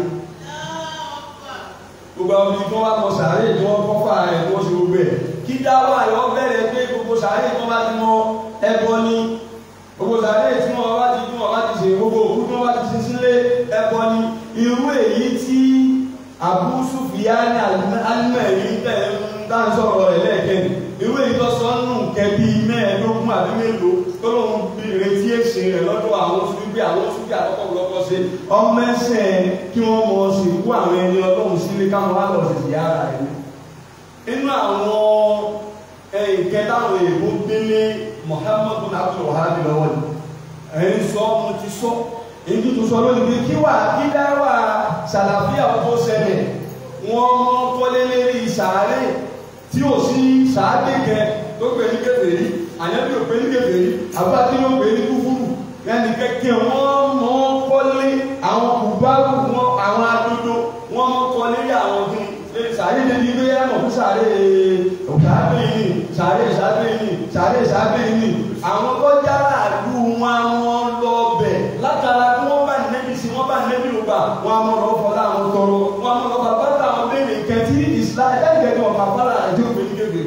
gbogbo àwọn ibi tí wọ́n bá mọ sàárè tí wọ́n kọ́ fà rẹ̀ tí wọ́n ṣe gbogbo ẹ̀ kí dáwọ́ àyọ̀ bẹ̀rẹ̀ pé gbogbo sàárè tí wọ́n bá ti mọ ẹbọ ni gbogbo sàárè tí wọ́n bá ti tí wọ́n bá ti ṣe gbogbo òkú tí wọ́n bá ti sin sílé ẹbọ ni irú èyí tí Abu Sufyan alimẹ̀rí tẹ̀ ń dá sọ̀rọ̀ rẹ̀ lẹ́ẹ̀kẹ́ni irú èyí tó sọ nù kẹbí mẹ́ẹ̀ẹ́dógún àbí mélòó tó lóun bí retí èsì rẹ̀ lọ́dọ̀ àwọn oṣù bí àwọn oṣù bí àkọ́kọ́ lọ́kọ́ ṣe ọmọ ẹsẹ̀ kí wọ́n mọ̀ sí kú àwọn ẹni ọlọ́run sílé káwọn wá lọ sí ti ara rẹ̀ inú àwọn ìkẹta àwọn èèbó gbélé Muhammadu Abdul Wahab lọ́wọ́ ni ẹ̀yìn sọ mo ti sọ èyí tó sọ lónìí pé kí wà kí dáwà sàlàfíà tó ṣẹlẹ̀ wọ́n mọ́ kọ́lé lérí sàárè tí ò sí sàádé kẹ tó pè ní kèfèrí àyẹ́bí ò pè ní kèfèrí àbúrátí ló pè ní kúfúrú lẹ́nu kẹ́kẹ́ wọ́n mọ́ kọ́lé àwọn kùbáàbù wọn àwọn adodo wọ́n mọ́ kọ́lé àwọn kí sàárè lè ní ilé ẹ̀mọ̀ fún sàárè òkàbí yìí sàárè sàárè yìí sàárè sàárè yìí àwọn tó jára àdú wọn wọn lọ bẹ̀ látara kí wọ́n bá nẹ́bí sí wọ́n bá nẹ́bí ló gbà wọn a mọ̀ lọ́ fọlá àwọn tọrọ wọn a mọ̀ lọ́ bàbá táwọn béèrè kẹtí ìsìlá ẹ̀ẹ́dẹ̀gbẹ̀dẹ̀ ọ̀pá fọlá àjọ òfin kékeré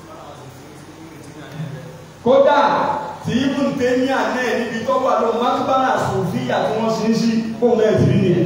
kódà tí ibùn tẹ́míà náà níbi tó wà lọ mákúbárà sòfíà tí wọ́n ṣe ń sí fóun náà ti rí nìyẹn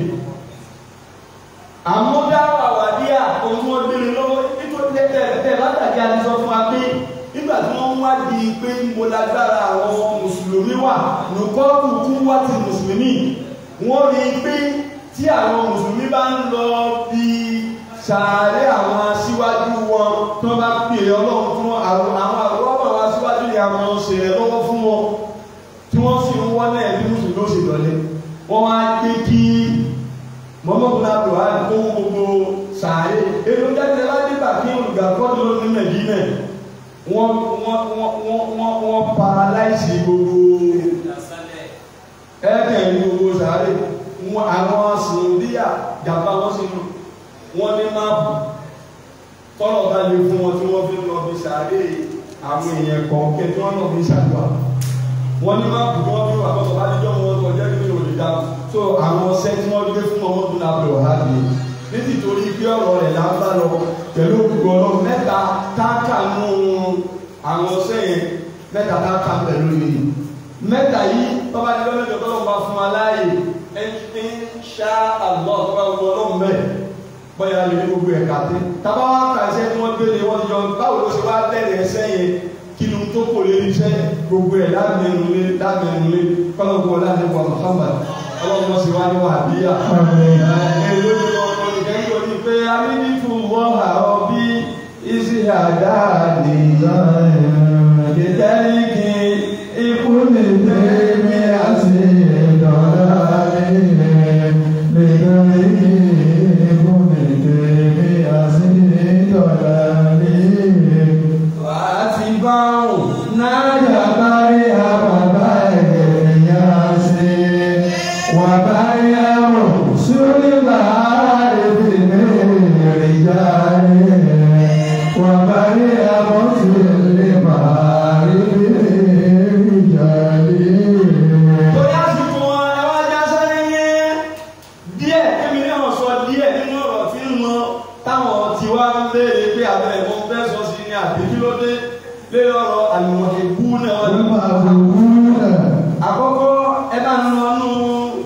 àmúdá àwàdíà ohun tí wọ́n gbére lọ́wọ́ nítorí tẹ́tẹ́ látàkì àti sọ fún wa pé nígbà tí wọ́n wá di pé mo lágbára àwọn mùsùlùmí wà nùkọ́ọ̀tù kú wá ti mùsùlùmí wọ́n rí i pé tí àwọn mùsùlùmí bá ń lọ bí sàárè àwọn aṣíwájú wọn tó bá pè ọlọ́run fún àwọn àwòrán àwọn aṣíwájú ni àwọn ṣèrè lọ́wọ́ fún wọn tí wọ́n sì ń wọ́n náà bí mùsùlùmí ó ṣe lọ́lẹ̀ wọ́n wá gbé kí mọ́mọ́kùn náà lò wá kó gbogbo sàárè èlò jáde ládìgbà kí olùgbàgbọ́ ló ní nàìjíríà wọ́n wọ́n wọ́n wọ́n wọ́n wọ́n paralyze gbogbo ẹ̀ẹ́dẹ̀ ní gbogbo sàárè wọn àwọn sòndíà jàmbá wọn sì nù wọ́n ní máàpù tọ́lọ̀ bá lè fún wọn tí wọ́n fi lọ bí sàárè àwọn èèyàn kọ̀ọ̀kẹ́ tí wọ́n lọ bí sàdúrà wọ́n ní máàpù tí wọ́n fi wà bọ́tọ̀ bá ní jọ́ wọn tó jẹ́ kí ní dá so àwọn ọsẹ tí wọ́n gbé fún ọmọ tó lábẹ́ ọ̀há mi nítorí bí ọ̀rọ̀ rẹ̀ là ń bá lọ pẹ̀lú gbogbo ọ̀rọ̀ mẹ́ta táàkà nù àwọn ọsẹ yẹn mẹ́ta táàkà pẹ̀lú mi mẹ́ta yìí tọ́ba ní lọ́lọ́jọ́ tọ́lọ́ bá fún wa láàyè ẹni ṣá àlọ́ tọ́ba gbogbo ọlọ́run bẹ́ẹ̀ bọ́yá lè ní gbogbo ẹ̀ka tẹ́ tábà wá ka iṣẹ́ tí wọ́n gbé lé wọ́n yọ báwo ló ṣe wá bẹ̀rẹ̀ ẹsẹ̀ yẹn kí ni tó kò lè iṣẹ́ gbogbo ẹ̀ lámẹ́nulé lámẹ́nulé kọ́lọ́gbọ́ lánàá Muhammad ọlọ́run sì wá ní wàhálíyà èlò ìlú ọkọ̀ ìkẹ́kọ̀ọ́ ní pé amínítù wọ́n àrọ́ bí isi àdáàdì ìtẹ́ríkì ikú lè tẹ́ mi àti ìdọ̀dá mi lè tẹ́ríkì ikú lè tẹ́ mi àti ìdọ̀dá mi. wà á ti bá òun náà yàrá rí àbàbá ẹ̀gẹ̀ ìyá sí وبيع رسل العارف من رجال وبيع رسل المعارف رجال Torí àsìkò wọn, ẹ wá já sáré yẹn. Díẹ̀ kémi náà sọ díẹ̀ nínú ọ̀rọ̀ tí ń lọ táwọn tí wá ń béèrè pé àbẹ̀ ẹ̀mọ́ fẹ́ sọ sí ní àbíkílódé lé ọ̀rọ̀ àlùmọ̀ ìbú náà. المعبودون Àkọ́kọ́ ẹ bá ń lọ nú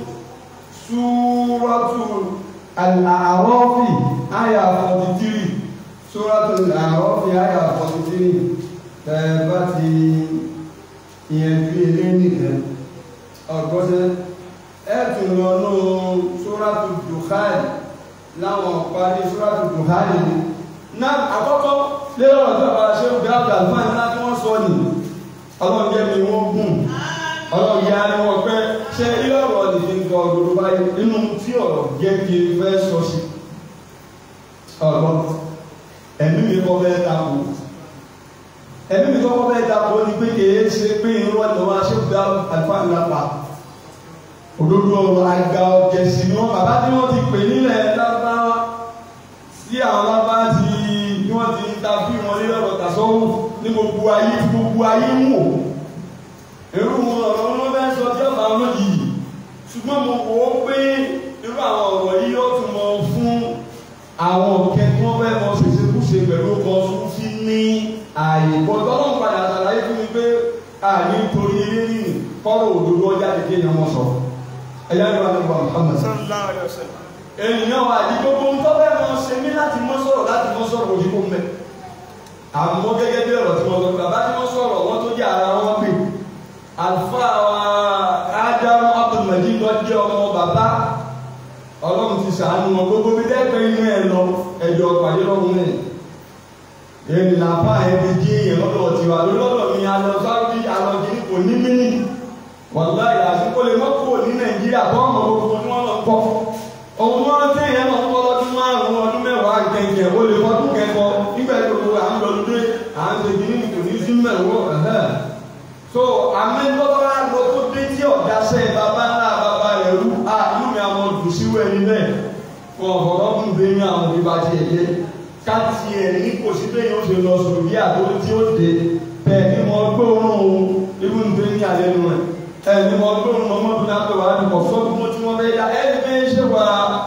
Súrọ́tù Al-A'rafi àyà 43. Súrátù Al-A'rafi àyà 43 tẹ́ bá ti ìyẹnjú ilé nìkan ọgọ́sẹ́ ẹ̀tùn lọ ní Súrátù Dukhan láwọn parí Súrátù Dukhan ni náà àkọ́kọ́ lé ọ̀rọ̀ tí bàbá ṣe ń gbé àgbà fún àìlá tí wọ́n sọ nì. ọlọ́run jẹ́ mi wọ́n gùn Ọlọ́run yá ni wọ́n pẹ́ ṣe ilé ọ̀rọ̀ nìfi ń kọ òdòdó báyìí nínú tí ọ̀rọ̀ jẹ́ kí n fẹ́ sọ sí. ọ̀rọ̀ ẹ̀mí mi kọ́ bẹ́ẹ̀ dàpọ̀ ẹ̀mí mi kọ́ bẹ́ẹ̀ dàpọ̀ ní pé kìí ṣe pé irú ọ̀nà wa ṣe gba àlùfáà ńlá pa òdodo ọ̀rọ̀ àgbà ọ̀jẹ̀sì ni wọ́n bàbá tí wọ́n ti pè nílẹ̀ lábáwá sí àwọn lábá ti ní wọ́n ti ta bí wọn lé ọ̀rọ̀ tàṣọ́wọ́ ní gbogbo ayé gbogbo ayé ń wò irú ọ̀rọ̀ wọn bẹ́ẹ̀ sọ tí ọ̀bà olójijì ṣùgbọ́n mo wò ó pé irú àwọn ọ̀rọ̀ yìí ó tún mọ fún àwọn òkè tí wọ́n fẹ́ mọ ṣèṣekúṣe pẹ̀lú ọkọ̀ fúnfí ní ààyè gbọ́dọ̀ ọlọ́run padà ṣàlàyé fún mi pé àní torí eré nìyí kọ́rọ̀ òdodo ọjà kékeré yẹn wọ́n sọ ẹ̀yà ìwà nípa Muhammad ènìyàn wà ní gbogbo ń tọ́ bẹ́ẹ̀ mọ ṣe mí láti mọ́ sọ̀rọ̀ láti mọ́ sọ̀rọ̀ òyìnbó mẹ́ àmọ́ gẹ́gẹ́ bí ọ̀rọ̀ tí wọ́n sọ bàbá tí wọ́n sọ̀rọ̀ wọ́n tó jẹ́ ara wọn pè àlùfáà wa Ádámù Abdulmajid lọ jẹ́ ọmọ bàbá ọlọ́run ti sàánú wọn gbogbo bí dẹ́pẹ́ inú ẹ̀ lọ ẹ̀jọ̀ pàdé lọ́run ẹ̀ èmi làbá ẹ̀ fi jí èèyàn lọ́dọ̀ tiwa lọ́dọ̀ mi alọ sáwọ́dí alọ kìíní kò ní mí wàlá ìlàsíkò lè mọ́kò ní Nàìjíríà tó ọmọ gbogbo tí wọ́n lọ kọ́ ohun wọn tí èèyàn lọ kọ́ lọ́dún márùn-ún ọdún mẹ́wàá kẹ̀kẹ́ ó lè fọdún kẹ́kọ́ nígbà tó gbogbo à ń lọ lóde à ń ṣe kìíní kò ní sí mẹ́wọ́ ẹ̀hẹ́ so àmì lọ́wọ́ lọ tó dé tí ọ̀dà sẹ́ bàbá ńlá bàbá rẹ̀ rú à inú mi àwọn olùsíwò ẹni bẹ́ẹ̀ fún ọ̀fọ̀rọ̀ fún bẹ́ẹ̀ ní àwọn òbí bá ti ẹ̀yẹ káàtì ẹ̀ ní kò sí bẹ́ẹ̀ yóò ṣe lọ sọ̀rọ̀ bí àtó tí ó dé bẹ́ẹ̀ ni mo gbé òórùn òun ibú ní bẹ́ẹ̀ ní alẹ́ nu rẹ̀ ẹ̀ ni mo gbé òórùn ọmọ bí náà pé wàá ní kọ̀ fún ọdún tí wọ́n bẹ́ẹ̀ yá ẹ̀ ní bẹ́ẹ̀ ṣe wà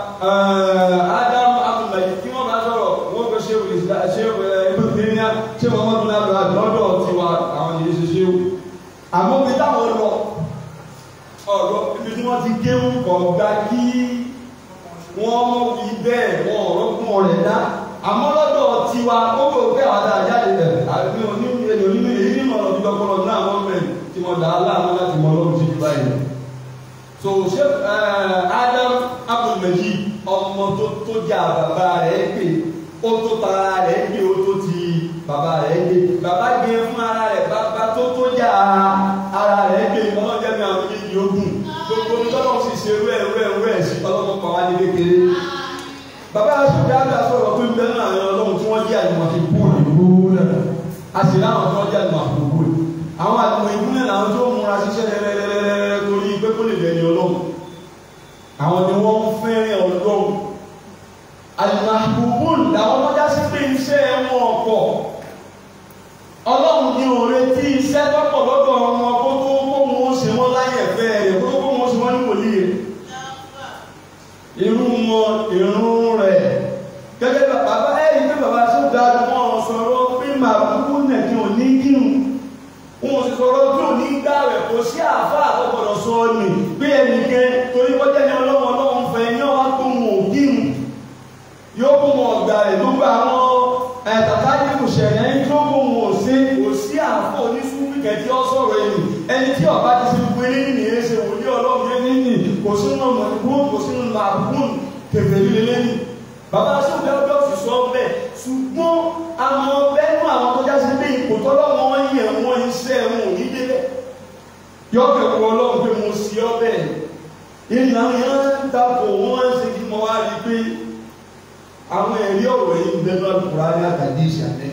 Ádámù Abdulmajid tí wọ́n bá sọ̀rọ̀ wọ́n fẹ́ ṣe ṣe ibú bẹ́ẹ̀ ní ṣe wọ́n mọ́ bí náà lọ́dọ̀ tiwa àwọn yìí ṣe ṣe wò àmọ́ bí táwọn lọ ọ̀rọ̀ ibi tí wọ́n ti géwù kọ̀ gba kí wọ́n mọ̀ fi bẹ́ẹ̀ wọ́n ọ̀rọ̀ fún ọ̀rẹ́ dá àmọ́ lọ́dọ̀ tiwa ó bò pé àwọn àdá jáde bẹ̀ àbí oní èdè onímọ̀ èyí ní mọ̀lọ́ bíbá kọ́lọ́ náà wọ́n bẹ̀ tí wọ́n dá aláàánú láti mọ ọlọ́run sí bíbá yìí. so ṣé Adam Abdulmajid ọmọ tó tó jà bàbá rẹ̀ pé ó tó tara rẹ̀ gbé ó tó ti bàbá rẹ̀ gbé bàbá gbé fún ara rẹ̀ bàbá tó tó jà ara rẹ̀ gbé ọlọ́jẹ́ mi àwọn méjì ogun gbogbo ní tọ́lọ́ sì ṣe rú ẹ̀ rú ẹ̀ rú ẹ̀ sí ọlọ́mọ pa wá ní kékeré bàbá aṣọ́jà àgbà sọ̀rọ̀ pé ń bẹ náà àwọn ọlọ́run tí wọ́n jẹ́ àyùmọ̀ fi búùlù búùlù a sì láwọn tí wọ́n jẹ́ àyùmọ̀ fi búùlù àwọn àyùmọ̀ ìbúlẹ̀ làwọn tó múra ṣiṣẹ́ rẹ́rẹ́rẹ́rẹ́ torí pé kó lè lẹ́ni ọlọ́run àwọn ni wọ́n ń fẹ́ràn ọlọ́run àlùmọ̀bùbùn làwọn tọ́já sí pé iṣẹ́ wọn ọ̀pọ̀ ọlọ́run ní òre tí iṣẹ́ tọ́pọ̀ lọ́dọ̀ wọn kó tó kó wọn ṣe wọ́n láyé ẹ̀fẹ́ rẹ̀ kó tó kó wọn ṣe wọ́n ní wòlíì rẹ̀ irú wọn irun rẹ̀ gẹ́gẹ́ bí bàbá ẹ̀yìn pé bàbá tó ga wọn sọ̀rọ̀ pé màbúkú nẹ̀kí ò ní kírun wọn sì sọ̀rọ̀ tí ò ní gbà rẹ̀ kò sí àfa àtọ́gbọ̀dọ̀ sọ ni pé ẹnìkan torí kọjá ní ọlọ́run ọlọ́run fẹ́ ní ọwá tó wọn ò kírun yóò kó wọn ọ̀gbà rẹ̀ ló gba àwọn ẹ̀tàkàdé kò ṣẹ̀yẹ́ ń tó kó wọn ò sí kò sí àfọ onísúwì kẹ̀tí ọ sọ̀rọ̀ ẹ̀yìn ẹni tí ọba ti ṣe gbogbo eré nìyẹn ṣe wòlíì ọlọ́run yẹn nìyí kò sínú mọ̀lẹ́kùn kò sínú màbùkún kẹfẹ́ líle lẹ́yìn bàbá sọ́kẹ́ ọjọ́ sì sọ bẹ́ẹ̀ ṣùgbọ́n àwọn bẹ́ẹ̀nu àwọn tó já sí pé ipò tọ́lọ́wọ́ wọn yẹ wọn iṣẹ́ wọn ò ní débẹ̀ yọkẹ̀ wọ ọlọ́run pé mo sì ọ bẹ́ẹ̀ ìlànà yẹn ń dàpọ̀ wọ́n ń ṣe kí mo wá rí i pé àwọn ẹ̀rí ọ̀rọ̀ yìí ń bẹ lọ́dún kúrò ní àtàdé ìṣàlẹ̀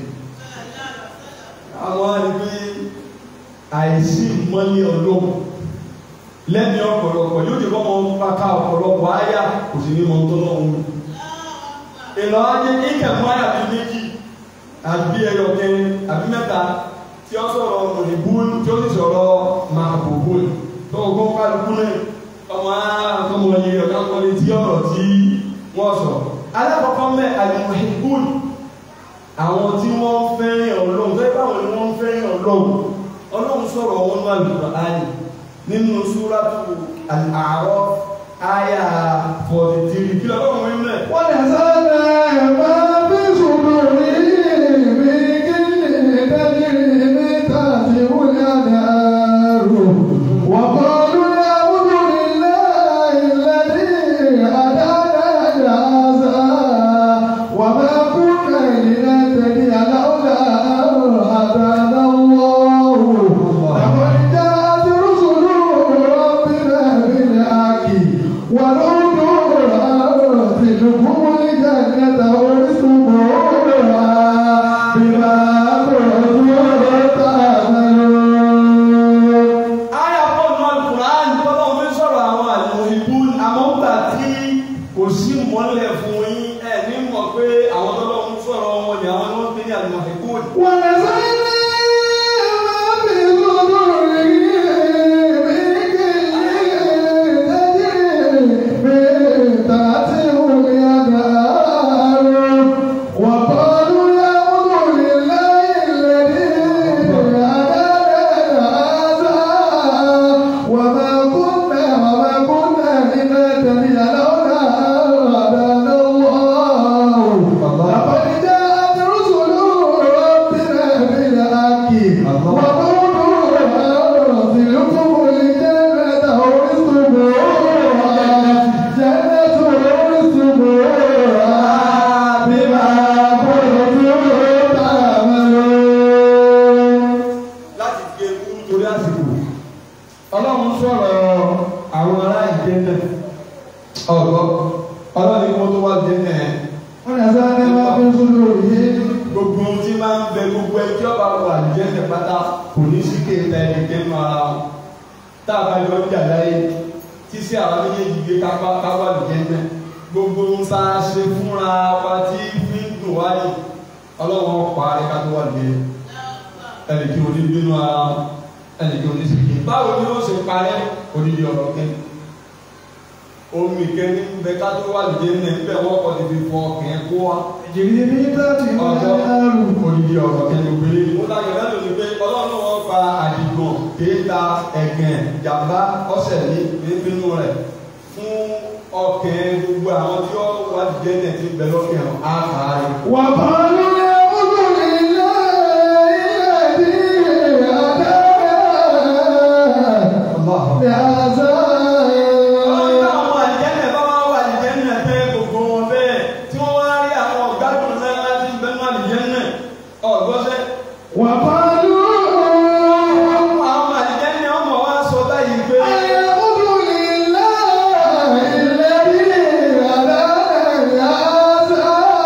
àwọn á rí i pé àìsí ìmọ̀lẹ̀ ọlọ́run lẹ́ni ọ̀pọ̀lọpọ̀ yóò jẹ́ kọ́ mọ́ pátá ọ̀pọ̀lọpọ̀ áyà kò sí ní mọ́ tó lọ́wọ́ ìlọ ajé ìkẹ̀mú àyà bíi méjì àbí ẹyọ kẹrin àbí mẹ́ta tí ó sọ̀rọ̀ òyìnbó tí ó sì sọ̀rọ̀ máa bòbò tó ogún kálukú náà ọmọ àtọmọ yìí ọ̀gá kọ́lé tí ọ̀rọ̀ tí wọ́n sọ. alákọ̀ọ́kọ́ mẹ́ àlùmọ̀hìngún àwọn tí wọ́n fẹ́ràn ọlọ́run tó yẹ báwọn ni wọ́n fẹ́ràn ọlọ́run ọlọ́run sọ̀rọ̀ wọn ní àlùkùránì nínú súrátù Al-A'raf àyà forty three kí lọ́wọ́ wọn mẹ́. wọ́n lè sáré máa bí sùdùrù mi kí lè dájú mi tàbí wúlẹ̀ àdàrú. wọ́n kọ́ lórí àwùjọ nílẹ̀ ìlẹ́dí àdáná àzá. wọ́n máa kú kẹ́lẹ́ tẹ̀lé aláwọ̀dà àdáná wọ́ọ̀rù. àwọn ìjà àti rúṣùlù rọ́bìnrin بالحق ونور الأرض الكل المحبون ونزعنا ما في صدورهم من غل تجري من تحتهم الأنهار وقالوا الحمد لله الذي هدانا هذا وما كنا وما كنا لنهتدي لولا أن هدانا الله لقد جاءت رسل ربنا بالحق وقولوا أنزلكم الجنة أورثتموها جنة أورثتموها بما كنتم تعملون láti fi ewu torí àsìkò ọlọ́run sọ̀rọ̀ àwọn ará ìjẹ́ náà ọ̀gọ́ ọlọ́run ní kó tó wá jẹ́ náà ونزعنا ما في صدورهم gbogbo ohun tí máa ń bẹ gbogbo ẹjọ́ bá wà jẹ́ náà pátá kò ní sí kéèta ẹni tẹ́nu ara wọn tá a bá yọ ọjà láyé tí sí àwọn méjèèjì gbé kápá kápá jẹ́ náà gbogbo ohun tá a ṣe fúnra wa tí fi ń dùn wáyé ọlọ́run pa á ká tó wà jẹ́ ẹnì kí o ní bínú ara wọn ẹnì kí o ní sèké báwo ni ó ṣe parẹ́ odidi ọ̀rọ̀ kẹ́ni omi kẹ́ni bẹ ká tó wà lóde ní ẹgbẹ́ wọ́pọ̀ ti fi fọ ọkẹ́ kó wa تجري من تحتهم ọjọ́ الأنهار odidi ọ̀rọ̀ kẹ́ni ògbélé ni. mo láyọ̀ lẹ́nu ni pé ọlọ́run wọn fa àdìgbọ̀n kéèta ẹ̀gẹ̀ jàmbá ọ̀sẹ̀ ní nínú rẹ̀ fún ọkẹ́ gbogbo àwọn tí ó wà lóde ní ẹ̀ ti bẹ lọ́kẹ́ ọ̀ á kà á rẹ̀. وقالوا الحمد لله الذي هدانا لهذا Ọlọ́run àwọn àjẹ́nẹ̀ bá wá wà àlìjẹ́nẹ̀ pé gbogbo wọn bẹ́ẹ̀ tí wọ́n wá rí àwọn ọ̀gádùn náà láti bẹ́nu àlìjẹ́nẹ̀ ọ̀gbọ́sẹ́. وقالوا Àwọn àlìjẹ́nẹ̀ ọmọ wa sọ báyìí pé الحمد لله الذي هدانا لهذا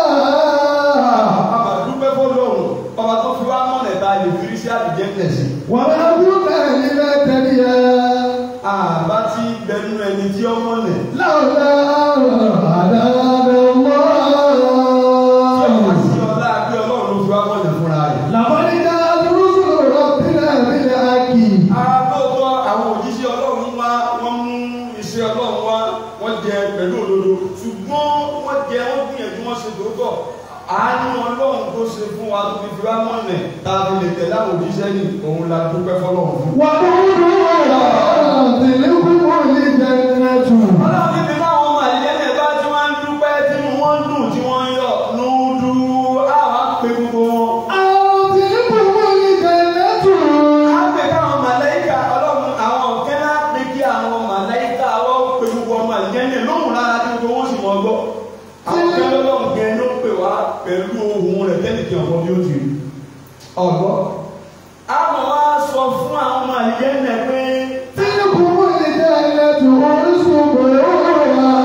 àmà dúpẹ́ fọlọ́run ọba tó fi wá mọ̀nẹ̀ ta lè fi rí sí àlìjẹ́nẹ̀ sí. وما كنا لنهتدي Àbá tí bẹnu ẹni tí ó mọ̀nẹ̀. لولا أن هدانا Tí ọmọ الله sí ọlá bí ọlọ́run ló fi wá mọ̀nẹ̀ fúnra rẹ̀. لقد جاءت رسل ربنا بالحق Àbọ̀tọ̀ àwọn òjíṣẹ́ ọlọ́run wá wọ́n mú iṣẹ́ ọlọ́run wá wọ́n jẹ pẹ̀lú òdodo ṣùgbọ́n wọ́n jẹ wọ́n gbìyànjú wọ́n ṣe tòótọ́ àánú ọlọ́run tó ṣe fún wa tó fi fi wá mọ̀nẹ̀ tá a fi lè tẹ̀lé àwọn òjíṣẹ́ ní òun la dúpẹ́ fọlọ́run fún. وقولوا تلكم الجنة ọlọ́run ní bí báwọn ọmọ àlìyẹ́lẹ̀ bá tí wọ́n ń dúpẹ́ tí wọ́n ń dùn tí wọ́n ń yọ̀ nùdú àwọn àpè gbogbo wọn. أو تلكم الجنة Àgbẹ̀ káwọn màláìka ọlọ́run àwọn ọ̀kẹ́ náà pé kí àwọn màláìka wọ́n pe gbogbo ọmọ àlìyẹ́lẹ̀ lóhùn lára tí gbogbo wọn sì mọ̀ gbọ́. Àwọn ọ̀kẹ́ lọ́lọ́run gẹ̀ ló pè wá pẹ̀lú ohun rẹ̀ tẹ́lẹ̀ kí ọ̀pọ̀ bí ó ti rí. Ọ̀gbọ́. Àwọn wa sọ fún àwọn ọmọ àlìyẹ́lẹ̀ pé تلكم الجنة أرسلوها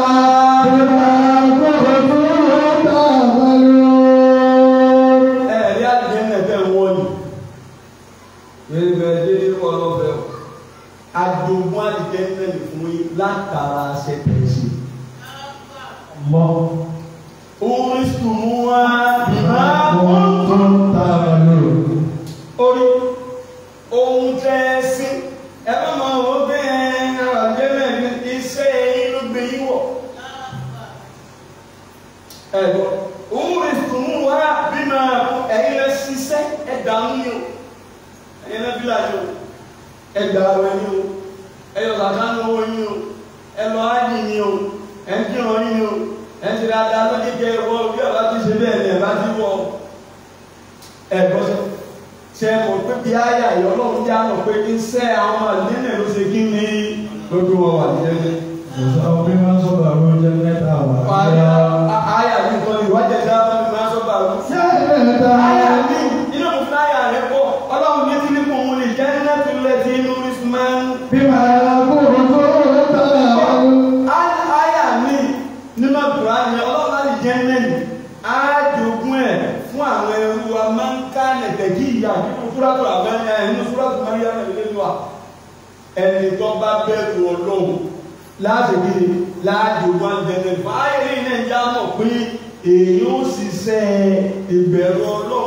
بما كنتم تعملون ẹ̀rí àlìyẹ́lẹ̀ tẹ̀ wọ́n ni. Bẹ́ẹ̀ dédé wọ́n lọ fẹ́ o. Àjogún àlìyẹ́lẹ̀ fún yín látara ṣẹ̀tẹ̀ṣe. الله Orísùnmúwá bímá بما كنتم تعملون orí ohun tẹ́ ẹ sí ẹ bá máa wọ pé ẹ àjẹmẹ ní iṣẹ́ yín ló gbé yín wọ̀. ẹ gbọ́ orísùnmúwá bímá ẹ̀yin lẹ ṣiṣẹ́ ẹ dààmú yín o ẹ̀yin lẹ bílà yín o ẹ gbà wẹ̀ yín o ẹ yọ kàkà ní owó yín o ẹ lọ ájì yín o ẹ ń kírun yín o ẹ ń ṣe dáadáa lójú kẹ ẹ wọ bí ọba ti ṣe bẹ́ẹ̀ ni ẹ bá ti wọ ẹ gbọ́ sọ ṣe mọ̀ pé bí ayé àyè ọlọ́run já mọ̀ pé kí n sẹ́ àwọn àlẹ́nẹ̀ ló ṣe kí ni lójú wọn wà ní ẹgbẹ́. جزاء بما صبروا جنة Ayé وعافية ayé àti nǹkan ìwádìí ẹ̀dá wọn ni máa sọ bá wọn. جنة Ayé àti inú mi fún ayé rẹ̀ pọ̀ ọlọ́run ní tí ní kò mú ní jẹ́ nínú tó lẹ̀ tí inú rí sùn máa ń. بما كنتم تعملون Ayé mi nínú àbúrò ayé ọlọ́run láti jẹ́ nẹ́yìn. Á jogún ẹ̀ fún àwọn ẹrú wa máa ń ká nẹ̀tẹ̀kí ìyá nínú fúrátù àbẹ́yẹ nínú fúrátù Máríyá nàìjíríà wa. Ẹni tó bá bẹ̀rù ọlọ́run láti bí láàjò wọn jẹjẹ fáyẹ̀lì náà já mọ̀ pé èyí ó ṣiṣẹ́ ìbẹ̀rù ọlọ́run yóò fi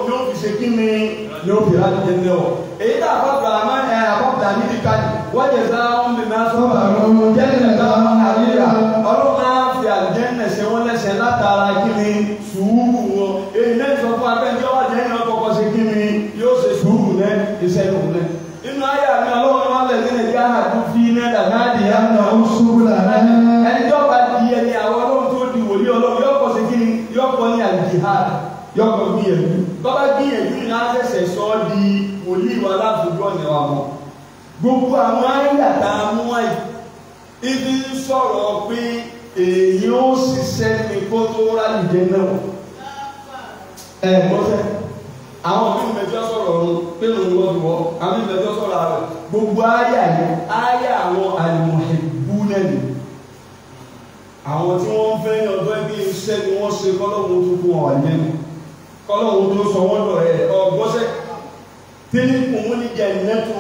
ṣe kí ni ni ó fi láti jẹ́ náà èyí tá a bá bàa má ẹ àbọ̀bà níbi káàdì wọ́n jẹ sá ń bì máa sọ́ba jẹ́nẹ̀ náà àríyá ọlọ́run máa fi àjẹ́nẹ̀ ṣe wọ́n lẹ́sẹ̀ látara kí ni sùúrù wọn èyí náà sọ fún abẹ́jọ́ wà jẹ́ náà kọ́kọ́ ṣe kí ni yóò ṣe sùúrù náà iṣẹ́ lòun náà inú ayé àmì ọlọ́run wọn lẹ̀ nínú ẹ̀jẹ̀ àhàdú fi iná dàgáàdì yá náà ó ẹni tó bá di ẹni àwọn ọlọ́run tó di wòlíì ọlọ́run yóò kọ́ sí kí ni yóò kọ́ ní àjìhàd yóò kọ́ gbìyànjú bọ́bá gbìyànjú ní àṣẹṣẹ sọ ọ́ di wòlíì wa lábùjọ ní wa mọ́ gbogbo àwọn ayàtà amúwáyì ibi ń sọ̀rọ̀ pé èyí ó ṣiṣẹ́ ní kó tó rálìjẹ náà ẹ̀ mọ́sẹ̀ àwọn bí mẹjọ sọ̀rọ̀ ọ̀run pé lòun wọ́n fi wọ́ àwọn bí mẹjọ sọ̀rọ̀ ààrẹ gbogbo ayà yẹn ayà àwọn àlùmọ̀ẹ́bù náà ni àwọn tí wọ́n ń fẹ́ ní ọjọ́ ibi iṣẹ́ ni wọ́n ṣe kọ́lọ́hún tó kún ọ̀wà lẹ́nu kọ́lọ́hún tó sọ wọ́n lọ ẹ̀ ọgbọ́sẹ̀ tí ní kùn ní jẹ nẹ́tù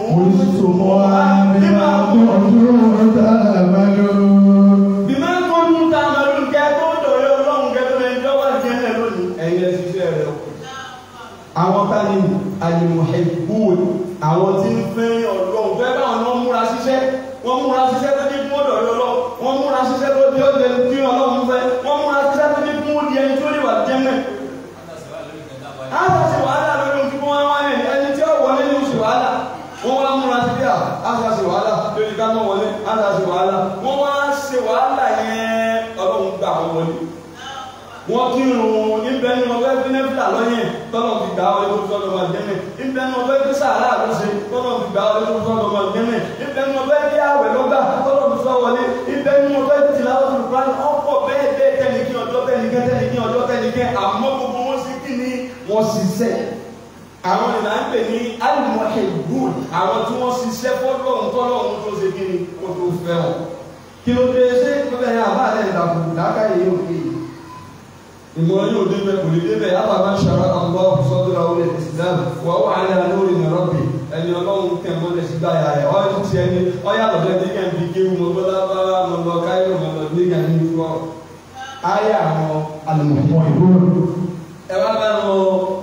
bí máa ń kọ́ ní ta mẹ́lú kẹ́ tó dọ̀rẹ́ ọlọ́run kẹ́ tó lẹ́yìn lọ́wọ́ ìjẹ́lẹ̀ lónìí ẹ̀yẹ ṣiṣẹ́ rẹ̀ o àwọn tani alimuhibun àwọn tí ń fẹ́ ọlọ́run fẹ́ báwọn náà múra ṣiṣẹ́ wọ́n múra ṣiṣẹ́ tó ní kún ọ̀dọ̀ ọlọ́run wọ́n múra ṣiṣẹ́ tó ní ọ̀dọ̀ tí ọlọ́run fẹ́ wọ́n múra ṣiṣẹ́ tó ní kún ọ̀dọ̀ ẹni tó lè wà jẹ́mẹ̀. á sọ sí wàhálà lórí ohun tí wọ́n wá ní ẹni tí ó wọlé ní oṣù wàhálà wọ́n wá múra sí bí á sọ sí wàhálà lórí ká náà wọlé á sọ sí wàhálà wọ́n wá ṣe wàhálà yẹn ọlọ́run gbà wọ́n wọlé wọ́n kírun níbẹ̀ ní ọgbẹ́ bínẹ́fìlà lọ́yẹ̀ tọ́lọ̀ fi gbà wọlé tó sọ́dọ̀ máa jẹ́mẹ̀ níbẹ̀ ní ọgbẹ́ bí sàárà lọ́sẹ̀ tọ́lọ̀ fi gbà wọlé tó sọ́dọ̀ máa jẹ́mẹ̀ níbẹ̀ ní ọgbẹ́ bí àwẹ̀ lọ́gbà tọ́lọ̀ fi sọ́ wọlé níbẹ̀ ní ọgbẹ́ bí tìláwọ́ tó lùkọ́ ọ̀pọ̀ bẹ́ẹ̀ bẹ́ẹ̀ tẹnikí ọjọ́ tẹnikẹ́ tẹnikí ọjọ́ tẹnikẹ́ àmọ́ gbogbo wọn sì kí ni wọ́n ṣiṣẹ́ àwọn ìlà ń pè ní alimọ̀hẹ̀gbùn àwọn tí wọ́n ṣiṣẹ́ fọ́lọ́run tọ́lọ́run tó ṣe kí ni kó tó fẹ́ wọn kí ló dé ṣé ìpínlẹ̀ yẹn àbá àlẹ́ ìdàkùn lákàyè yóò kéye ìmọ̀ yóò débẹ̀ kò lè débẹ̀ yàtọ̀ máa ń ṣara Allah sọ́dúnra orí Islam wà wà ní alórí ní rọ́bì ẹni ọlọ́run tẹ̀ mọ́ lẹ́sí gbáyà rẹ̀ ọ́ ti tiẹ̀ ní ọ̀yà lọ́dẹ ní kẹ́ ń bí kéwù mọ́ bọ́lá bára mọ́ lọ káyọ̀ mọ́ lọ ní kàn ní fọ́. ayé àwọn alùpùpù ìbò ẹ wá bá lọ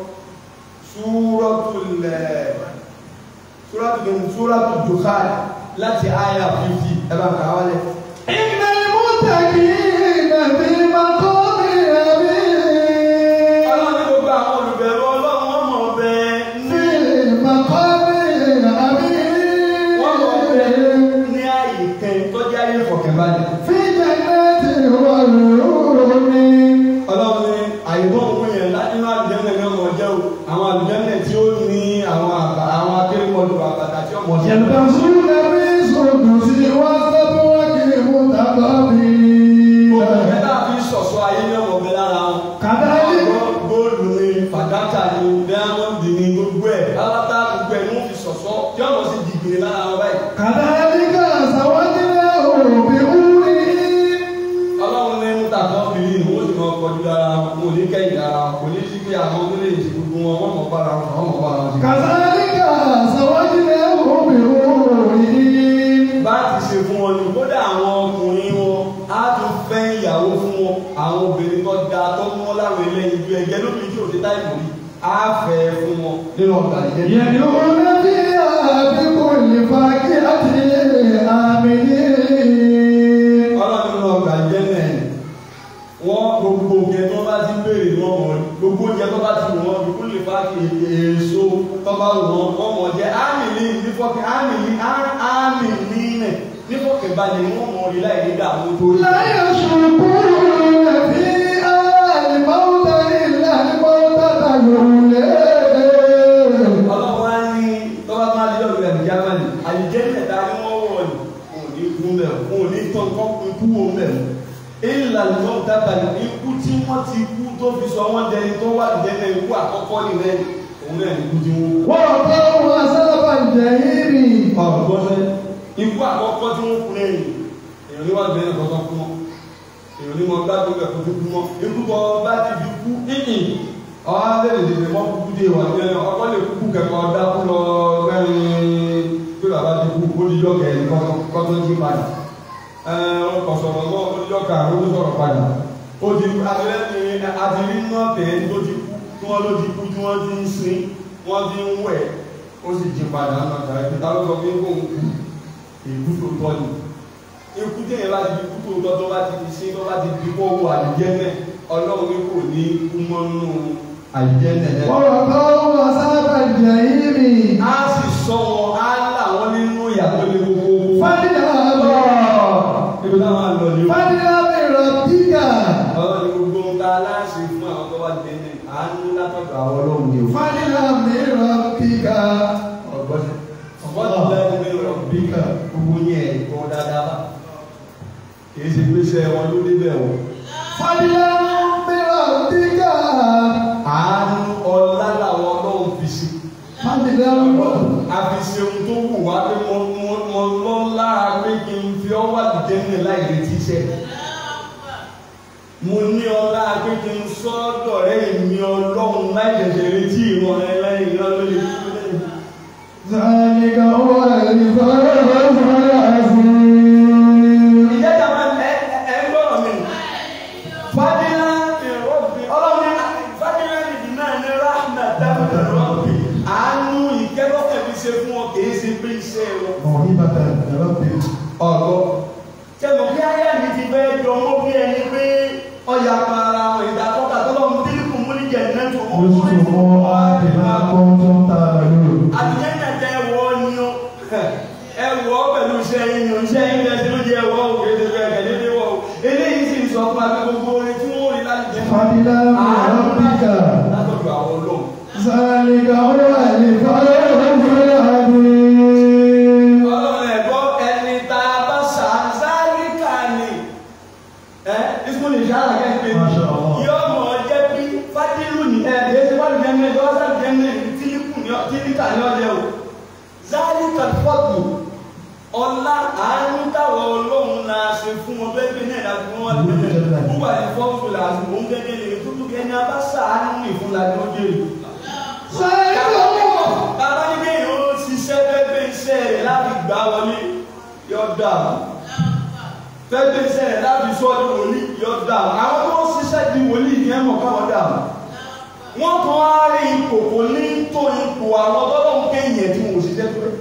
súrọ́tùlẹ̀ súrọ́tùlẹ̀ súrọ́tù Dukhan láti ayé fífi ẹ bá kà wálẹ̀. إن المتقين في مقام أمين ọlọ́run ní gbogbo àwọn olùbẹ̀rù ọlọ́run wọ́n mọ̀ bẹ́ẹ̀ ní في مقام wọ́n mọ̀ bẹ́ẹ̀ أمين ní ààyè kan tó jẹ́ ayé ìfọ̀kànbalẹ̀. في جنات وعيون ọlọ́run ní àìbọ̀ òun yẹn nínú àlùjẹ́nẹ̀ náà mọ̀ jẹ́ o àwọn àlùjẹ́nẹ̀ tí ó ní àwọn àbá àwọn akérèmọdù àbàtà tí ó mọ̀ jẹ́. يلبسون من سندس واستبرق متقابلين gbogbo ẹ̀dá fi sọ̀sọ́ ayé ní ọmọ ọbẹ̀ lára wọn. كذلك àwọn góòlù ni fàdákà ni diamond ni gbogbo ẹ̀ alátá gbogbo ẹ̀ ni wọ́n fi sọ̀sọ́ tí ọmọ sì dìgbìrì lára wọn báyìí. كذلك زوجناهم بحور ọlọ́run ní mùtàkọ́ bìrì ni wọ́n sì mọ kọjú ara wọn kò ní kẹ́yìn ara wọn kò ní sí pé àwọn tó lè ṣe gbogbo wọn wọ́n mọ̀ bára wọn wọ́n mọ̀ bára wọn. كذلك زوجناهم بحور bá ti ṣe fún wọn ni kódà àwọn ọkùnrin wọn á tún fẹ́ ìyàwó fún wọn àwọn obìnrin tó da tó mú wọn láwọn eléyìí ju ẹ̀jẹ̀ lóbi tí òde táì mọ̀ rí á fẹ́ fún wọn nínú ọgbà ìjẹ́. يدعون فيها بكل فاكهة آمنين ọlọ́run nínú ọgbà ìjẹ́ náà ni wọ́n gbogbo oúnjẹ tó bá ti béèrè wọn mọ̀ rí gbogbo oúnjẹ tó bá ti wù wọn bí kò lè fa èso tó bá wù wọn wọ́n mọ̀ jẹ́ ámì ní nífọ̀kẹ́ ámì ní ámì ní nẹ̀ nífọ̀kẹ́ balẹ̀ ni wọ́n mọ̀ rí láì ní dààmú tó rí. لا يشركون فيها الموت إلا الموتة الأولى ọlọ́run á ní tọ́ba máa lé ọ̀rọ̀ ẹ̀ jámánì àlìjẹ́nẹ̀ ta ni wọ́n wọ̀ ní wọn ò ní kú mẹ́ wọn ò ní tán kọ́ ikú wo mẹ́ ìlà ló dábàá ní ikú tí wọ́n ti kú tó fi sọ wọ́n dẹni tó wà lìjẹ́nẹ̀ ikú àkọ́kọ́ nìyẹn òun náà ní ikú tí wọ́n kú. ووقوا عذاب الجحيم ọ̀rọ̀ gbọ́sẹ̀ ikú àkọ́kọ́ tí wọ́n kú lẹ́yìn èèyàn ní wà lìjẹ́nẹ̀ kọ́kọ́ kú mọ́ èèyàn ní wọn gbádùn ẹ̀ kó tó kú mọ́ ikú tó bá ti fi kú ìhìn ọ̀hún abẹ́rẹ́ lè mọ́ kúkú dé wà ní ọkọ lè kúkú kẹ́kọ̀ọ́ dákú lọ gbẹ́rin pé bàbá ti kú ó díjọ́ kẹ́rin kọ́ tó jí padà ẹ̀ẹ́n kọ̀ sọ̀rọ̀ mọ́ ó díjọ́ kàrún ó sọ̀rọ̀ padà ó ti abẹ́rẹ́ ni àti rí náà tẹ̀ tó ti kú tó wọ́n ló ti kú tí wọ́n ti ń sin wọ́n ti ń wẹ̀ ó sì jí padà ń lọ́ta ẹgbẹ́ tá ló sọ pé kó ń kú èkú tó tọ́ ni ikú tí èèyàn bá ti fi kú tó tọ́ tó bá ti fi sí tó bá ti fi kó wọ àdìjẹ́ náà ọlọ́run ní kò ní kú mọ́nú àdìjẹ́ náà ووقاهم عذاب الجحيم á sì sọ wọn á là wọn nínú ìyàtọ̀ ní gbogbo فاذهب ibi táwọn àlọ́ ni ó فاذهب بربك ọlọ́run ní gbogbo ń ta aláṣẹ fún àwọn tó bá dé ní àánú látọ̀dọ̀ àwọn ọlọ́run ni ó فاذهب بربك ọgbọ́sẹ̀ ọgbọ́sẹ̀ lẹ́nu ní rọ̀bíkà gbogbo yẹn ẹ̀kọ́ dáadáa bá kì í ṣe pé iṣẹ́ wọn ló débẹ̀ wọ̀ فاذهب بربك àánú ọlá làwọn ọlọ́run fi sí فاذهب àfi ṣe ohun tó wù wá pé mo mo mo lọ lára pé kí n fi ọ́ wà lùjẹ́ ní láì retí iṣẹ́ mo ní ọlá pé kí n sọ́dọ̀ rẹ̀ èmi ọlọ́run láì ṣẹ̀ṣẹ̀ retí ìran rẹ̀ lẹ́yìn ìran lórí ìfúnlẹ̀ ذلك هو الفوز العظيم ìjẹ́ta máa ń ẹ ẹ ń gbọ́rọ̀ mi fadila ìrọ́bì ọlọ́run ní fadila ìdí náà ní rahma dábìlì rọ́bì àánú ìkẹ́kọ̀ọ́ fi ṣe fún ọ kì í ṣe pé iṣẹ́ wọn. موهبة ربك ọ̀rọ̀ tẹ̀mọ̀ kí ayé mi ti fẹ́ jọ mọ́ bí ẹni pé ọjà para àwọn ìdàkọ́ta tó lọ́mú tíríkù mú ní jẹ̀nẹ́ tó kọ́ اذكروا بما كنتم تعملون àtijọ́ náà tẹ ẹwọ́ ni ó ẹwọ́ pẹ̀lú iṣẹ́ yín ni ó iṣẹ́ yín lẹ́sẹ̀ ló jẹ́ ẹwọ́ òkè tó fẹ́ kẹ̀lé lé wọ́ eléyìí sì ń sọ fún abẹ́ gbogbo orin tí wọ́n rí láti jẹ́ فضلا من ربك látọ̀dọ̀ àwọn ọlọ́run ذلك هو الفوز العظيم ọlọ́run ẹ̀gbọ́ ẹni tá a bá ṣàǹsáyé kà ní ẹ ìsúnlẹ̀ ìṣára kẹ́kẹ́ Masha Allah. yóò mọ̀ ọ́ jẹ́ bí fádìlù ní ẹ̀ ẹ̀ ṣe wọ́n jẹ́ mẹ́rin wọ́n sáà jẹ́ mẹ́rin tílíkù ní ọ tílíkà ní ọjẹ́ o záàlì kàlífọ́ọ̀tù ọlá àánú táwọn ọlọ́run náà ṣe fún wọn bẹ́ẹ̀ bí náà láti fún wọn lè bẹ̀rẹ̀ wúwà ní fọ́ọ̀tù làásù òun gẹ́gẹ́ lè tútù ẹni abá ṣàánú ìfúnla ní ọjọ́ ìlú ذلك هو bàbá ní kéèyàn ó ṣiṣẹ́ fẹ́fẹ́ iṣẹ́ rẹ̀ láti gbà wọlé yọ dà fẹ́fẹ́ iṣẹ́ rẹ̀ láti sọ ní wòlíì yọ dà àwọn tó ń ṣiṣẹ́ di wòlíì ní ẹ̀mọ̀ káwọn dà wọ́n tún á rí ipò kò ní tó ipò àwọn tọ́lọ́hún kéèyàn tí wọn ò ṣiṣẹ́ tó rẹ̀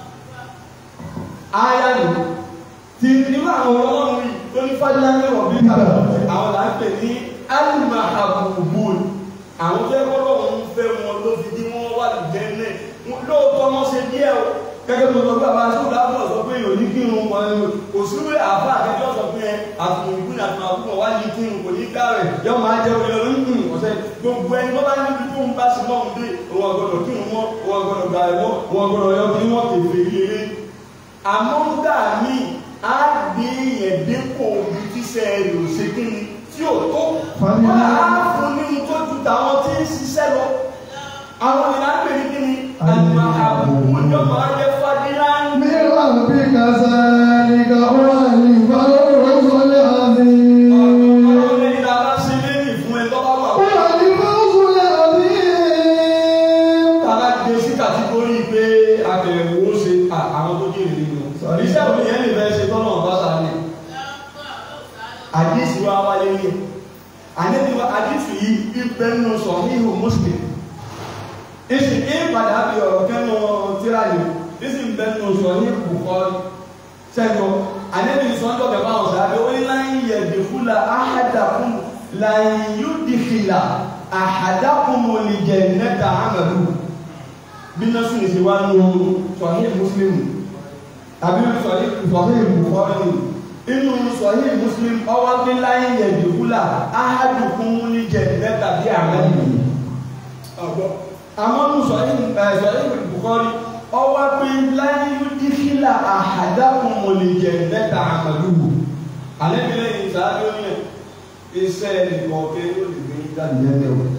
áyá nì tí nínú àwọn ọlọ́run yìí tó ní fájúlá ní ọ̀bí kàlọ́ àwọn là ń pè ní alimahabubul àwọn tó ẹgbẹ́ ọlọ́run ń fẹ́ wọn ló fi dí wọ́n wà lùjẹ́ náà lóòótọ́ wọn ṣe díẹ̀ o gẹ́gẹ́ bí ọgbà bá ṣe òdà fún ọ̀sọ́ pé èèyàn ní kírun wọn ni kò sí wí àbá àkẹ́kẹ́ ọ̀sọ́ pé ẹ àtùmọ̀ ìgbìnà àtùmọ̀ àbúkọ̀ wá ní kírun kò ní ká rẹ̀ yọ máa jẹ́ orí ọ̀rọ̀ nínú ọ̀sẹ̀ gbogbo ẹni tó bá níbi tó ń bá sí lọ́hùn dé òun ọ̀gbọ́dọ̀ kírun mọ́ òun ọ̀gbọ́dọ̀ gbà ẹ̀wọ́ òun ọ̀gbọ́dọ̀ yọ kí wọ́n kèfè ilé àmọ́ ńgbà míì á gbé yẹn dépò omi tíṣẹ́ rẹ̀ ò ṣe kí ni tí ò tó wọ́n á fún ní tó ju tàwọn tí ń ṣiṣẹ́ lọ àwọn ìlànà pè ní kí ni àgbà àbùkù ìjọba ajẹ́ fadílá ń من ربك ذلك هو الفوز العظيم ọlọ́run lẹ́ni tá a bá ṣe lẹ́yìn fún ẹ tó bá wà هو الفوز العظيم tá a bá gbé sí kàtígórì pé àbẹ̀wò ṣe à- àwọn tó jèrè nínú iṣẹ́ òní yẹn lè fẹ́ ṣe tọ́nà ọ̀bá sáré àdísì wa wáyé ní àdísì wa àdísì yìí ibẹ̀ nínú sọ híhù muslim ìsì ìpadà bí ọ̀rọ̀ kẹ́nu tíra yìí ìsì ń bẹ́ nínú sọ híhù bukhari sẹ́gbọ́ àdébì sọ́jọ́ bẹ̀ bá wọn sáré ó ní láyé yẹ dìkúlà áhàdàkùn láyé yóò dìkìlà àhàdàkùn mọ̀lìjẹ̀ nẹ́ta àmàlù bí náà sùn ìṣe wá nù sọ̀hìn muslim tàbí sọ̀hìn bukhari inú sọ̀hìn muslim ọwọ́ pé láyé yẹ dìkúlà áhàdùkùn mọ̀lìjẹ̀ nẹ́ta bí àmàlù àmọ́ nù sọ̀hìn bukhari ọwọ́ pé láyé yóò dìkìlà àhàdàkùn mọ̀lìjẹ̀ nẹ́ta àmàlù alẹ́ mi lẹ́yìn ìsáájú yẹn iṣẹ́ nìkan kẹ́ yóò lè gbé jáde lẹ́lẹ́wọ̀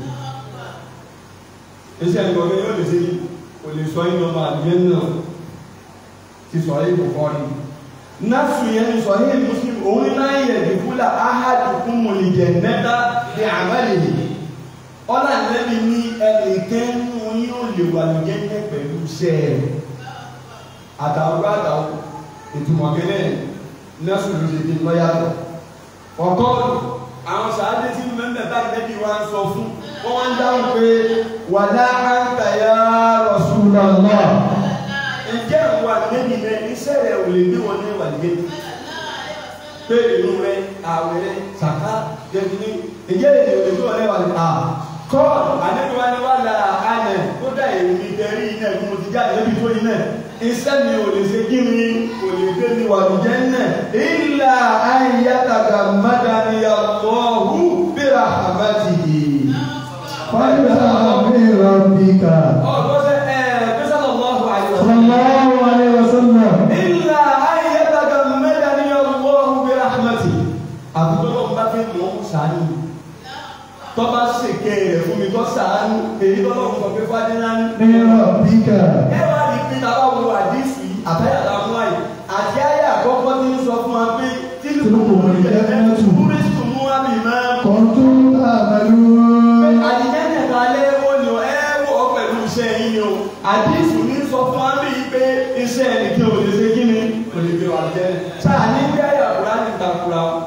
iṣẹ́ nìkan kẹ́ yóò lè ṣe yìí kò lè sọ yìí ọmọ àdìyẹ náà ti sọ yìí kò ni nasu yẹn ni sọ yìí muslim òun ní náà yẹ dìkúlà áhàdùkún mọ̀lìjẹ̀ mẹ́ta bí àmàlè yìí ọ̀là nẹ́bi ní ẹnìkan nínú yín ò lè wà ní jẹ́jẹ́ pẹ̀lú iṣẹ́ rẹ̀ àtàwọn àtàwọn ìtumọ̀ kẹ́lẹ́ nasu ló ṣe di lọ́yàtọ̀ ọ̀tọ́ àwọn sàádé tí mẹ́mẹ́ bá nẹ́bi wá ń sọ fún wọ́n wá ń dáhùn pé wàlá àǹtàyà Rasulullah ǹjẹ́ àwọn àgbẹ̀bí rẹ iṣẹ́ rẹ ò lè gbé wọn ní ìwàlẹ́ pé ìlú rẹ àwẹ̀ rẹ sàká jẹ́bi ǹjẹ́ èdè ò lè gbé wọn ní ìwàlẹ́ à kọ́ọ̀lù àdébíwá ni wà lára àná kódà èmi tẹ̀rí iná ìgbìmọ̀ ti jáde níbi tó iná iṣẹ́ mi ò lè ṣe kí mi kò lè gbé mi wà lùjẹ́ náà ìlà ayataka madaniya lọ́hù bíra àbátìyì. فإذا بربك ọ̀gbọ́sẹ̀ ẹ̀ bísọ̀ lọ́hù àyọ̀. صلى الله عليه وسلم إلا أن يتغمدني الله برحمته àbúrò bá fi mọ̀ ọ́ sàánú tó bá ṣèké rẹ̀ fún mi tó sàánú èyí tó lọ́wọ́ sọ pé fadínà ní. بربك ẹ wá ní pé tá a bá wo àdìsí àtàyà làwọn àyè àti àyè àkọ́kọ́ tí ń sọ fún wa pé tí Tilku al-jannatu. túrísítù mú wa mi máa ń كنتم تعملون àdìjẹ́jẹ̀ ta lé wọ́n ni ẹ wọ̀ ọ́ pẹ̀lú iṣẹ́ yín ni o àdìsí ní sọ fún wa bí pé iṣẹ́ ẹnìkan ò lè ṣe kí ni kò lè gbé wa jẹ́ sáà ní bí ayé àkùrá ní ìtakùrá o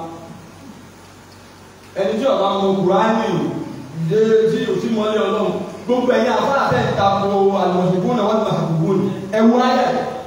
ẹni tí ọba mọ kùránì ìdè tí o ti mọ́lé ọlọ́run gbogbo ẹ̀yin àfáà tẹ̀ ń tako àlùmọ̀sìnkún náà wọ́n ti máa gbogbo ni ẹ̀wù ayé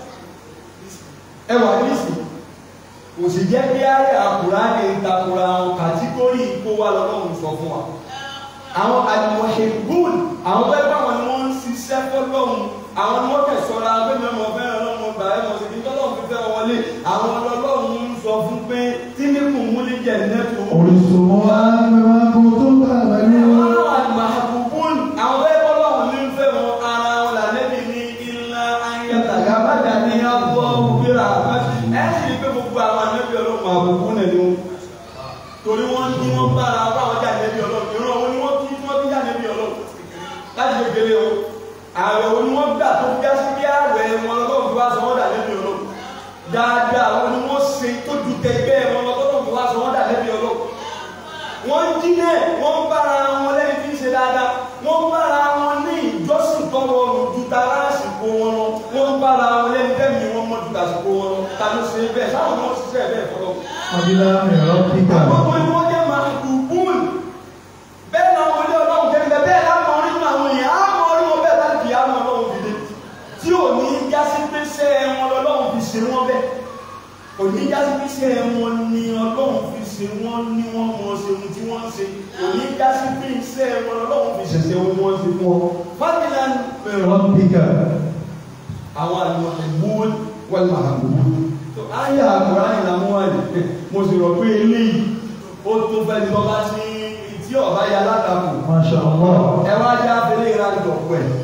ẹ̀wù àdìsí kò sì jẹ́ bí ayé àkùrá ní ìtakùrá kàtígórì kó wà lọ́lọ́run sọ fún wa àwọn àlùmọ̀ṣẹ̀gùn àwọn bẹ́ẹ̀ bá wọn ni wọ́n ń ṣiṣẹ́ fọlọ́hún àwọn ni wọ́n kẹ̀ sọ́ra abẹ́mi ọmọ fẹ́ràn ọlọ́mọ gbà ẹ̀ mọ̀ sí kí tọ́lọ́hún fi fẹ́ wọn wọlé àwọn ọlọ́lọ́hún ń sọ fún pé tí ní kùn mú ní jẹ̀ nẹ́tù. ورثتموها بما كنتم تعملون àwọn àlùmọ̀ṣẹ̀gùn àwọn bẹ́ẹ̀ bọ́lọ́hún ní fẹ́ wọn ara wọn là lẹ́bi ní ilá ayélujára bàjá ní abọ́ òbíra ẹ̀ sì ní pé gbogbo àwọn ànábì ọlọ́mọ àbùkù nẹ̀ ni wọn torí wọn ní wọn bára báwọn jà nẹbi Ọlọ́run ìran wọn ni wọn kí wọn bí jà nẹbi Ọlọ́run láti kékeré o ààrẹ wọn ni wọn gbà tó bí aṣọ bí ààrẹ wọn lọ́wọ́ fi wá sọ wọn dà nẹbi Ọlọ́run dáadáa wọn ni wọn ṣe tó ju tẹgbẹ wọn lọ́wọ́ fi wá sọ wọn dà nẹbi Ọlọ́run wọn jí náà wọn bára wọn lẹ́yìn tí ń ṣe dáadáa wọn bára wọn ní ìjọsìn tó rọrùn ju tara àsìkò wọn lọ wọn bára wọn lẹ́yìn tẹmí wọn mọ ju àsìkò wọn lọ ta ló ṣe bẹ́ẹ̀ sáwọn náà ṣiṣẹ́ bẹ́ẹ̀ fọlọ فبلا من ربك àwọn ọmọ ìwọ́n jẹ́ máa dùbùn bẹ́ẹ̀ náà wọ́n lé ọlọ́run kẹ́kẹ́ bẹ́ẹ̀ láwọn orí nínú àwọn èèyàn á mọ orí wọn bẹ́ẹ̀ láti kìí àwọn ọlọ́run fi dé tí ò ní já sí pé ṣé wọn lọ́lọ́run fi ṣe wọ́n bẹ́ẹ̀ kò ní já sí pé ṣé wọn ni ọlọ́run fi ṣe wọ́n ní wọ́n mọ ṣe ohun tí wọ́n ń ṣe kò ní já sí pé ṣé wọn lọ́lọ́run fi ṣẹ̀ṣẹ̀ ohun tí wọ́n ṣe fún ọ. fábílà من ربك àwọn àlùmọ̀ ẹ̀gbọ́n wọ́n máa gbogbo. ayé àkùrá yìí làwọn wà ní mo sì rò pé eléyìí ó tó fẹ́ ní bọ́lá sí tí ọ̀bá ya látàkù. ما شاء الله ẹ wá já abẹ́lé ìlànà ìjọ̀pọ̀ ẹ̀.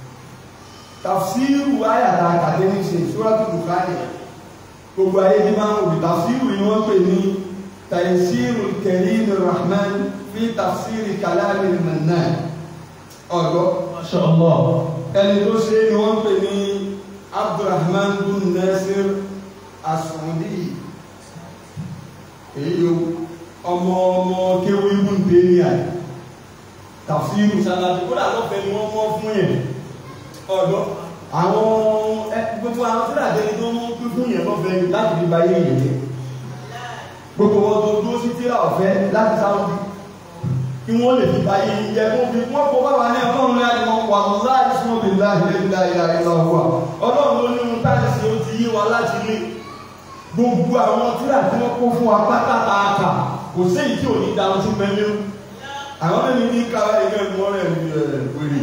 tàfsírù ayàtà àkàdé ní ṣe ìṣúrátù Bukhari gbogbo ayé ní máa ń wò tàfsírù yìí wọ́n pè ní tàìsírù Karim Rahman fi tàfsírì kàlámì Mannan ọ̀dọ́ ما شاء الله ẹni tó ṣe ni wọ́n pè ní abdulrahman bin nasir asùnwòdì èyí o ọmọ ọmọ kéwú ibùn tèmíà tàfsírù sàlàtì kódà lọ́fẹ̀ẹ́ ni wọ́n mọ́ fún yẹn ọ̀dọ́ àwọn ẹ gbogbo àwọn tí àjẹni tó mú pín fún yẹn lọ́fẹ̀ẹ́ ni láti fi báyé yẹn jẹ gbogbo wọn tó dúró sí tíra ọ̀fẹ́ láti sáwọn kí wọ́n lè fi báyé yín jẹ́ kó fi wọ́n kó báwa ní ọlọ́run láti wọn wà láì súnmọ́ bí láì lè láì láì lọ wà ọlọ́run ló ní ohun táyà sí ó ti yé wa láti lé gbogbo àwọn tíra tí wọ́n kó fún wa pátá àkà kò séyìí tí ò ní da ọtí mẹ́lẹ́ o àwọn mẹ́rin ní ká ẹgbẹ́ ìmọ̀ rẹ̀ ní wèrè wèrè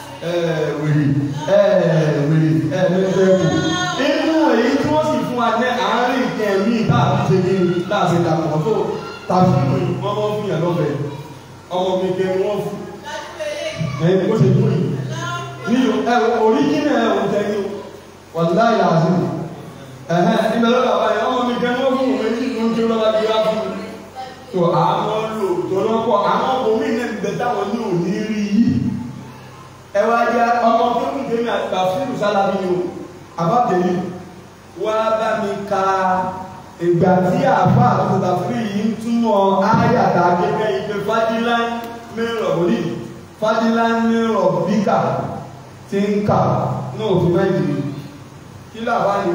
wèrè mẹ́fẹ́ kù inú èyí tí wọ́n sì fún wa ní àárín ìkẹ́ẹ̀mí táàbí ṣe ní láàṣẹ dàpọ̀ tó tàbí wọ́n mọ́ fún yàn lọ́fẹ̀ẹ́ ọmọ mi kẹ wọn fún ẹni kó ṣe dúró yìí ní ẹ oríjìnà ẹ ò jẹ yìí wàlá yà á sí ẹhẹ ibẹ lọ́dọ̀ àbá yẹn ọmọ mi kẹ wọn fún òun èyí ló ń ké lọ́wọ́ bí wá fún mi tó àwọn lò tó lọ́pọ̀ àwọn omi náà bẹ táwọn ní òní rí yìí ẹ wá jẹ ọmọ kéwù kéwù àgbà fílù sálábí ni o àbábẹ̀lì wá bá mi ka ìgbà tí àfa àtúntà fúri yìí ń túmọ̀ áyàtà gẹ́gẹ́ ìpè fadilá mẹ́rọ̀ òní fadilá mẹ́rọ̀ bíkà tí ń kà ní òfin mẹ́jì kí làbá ni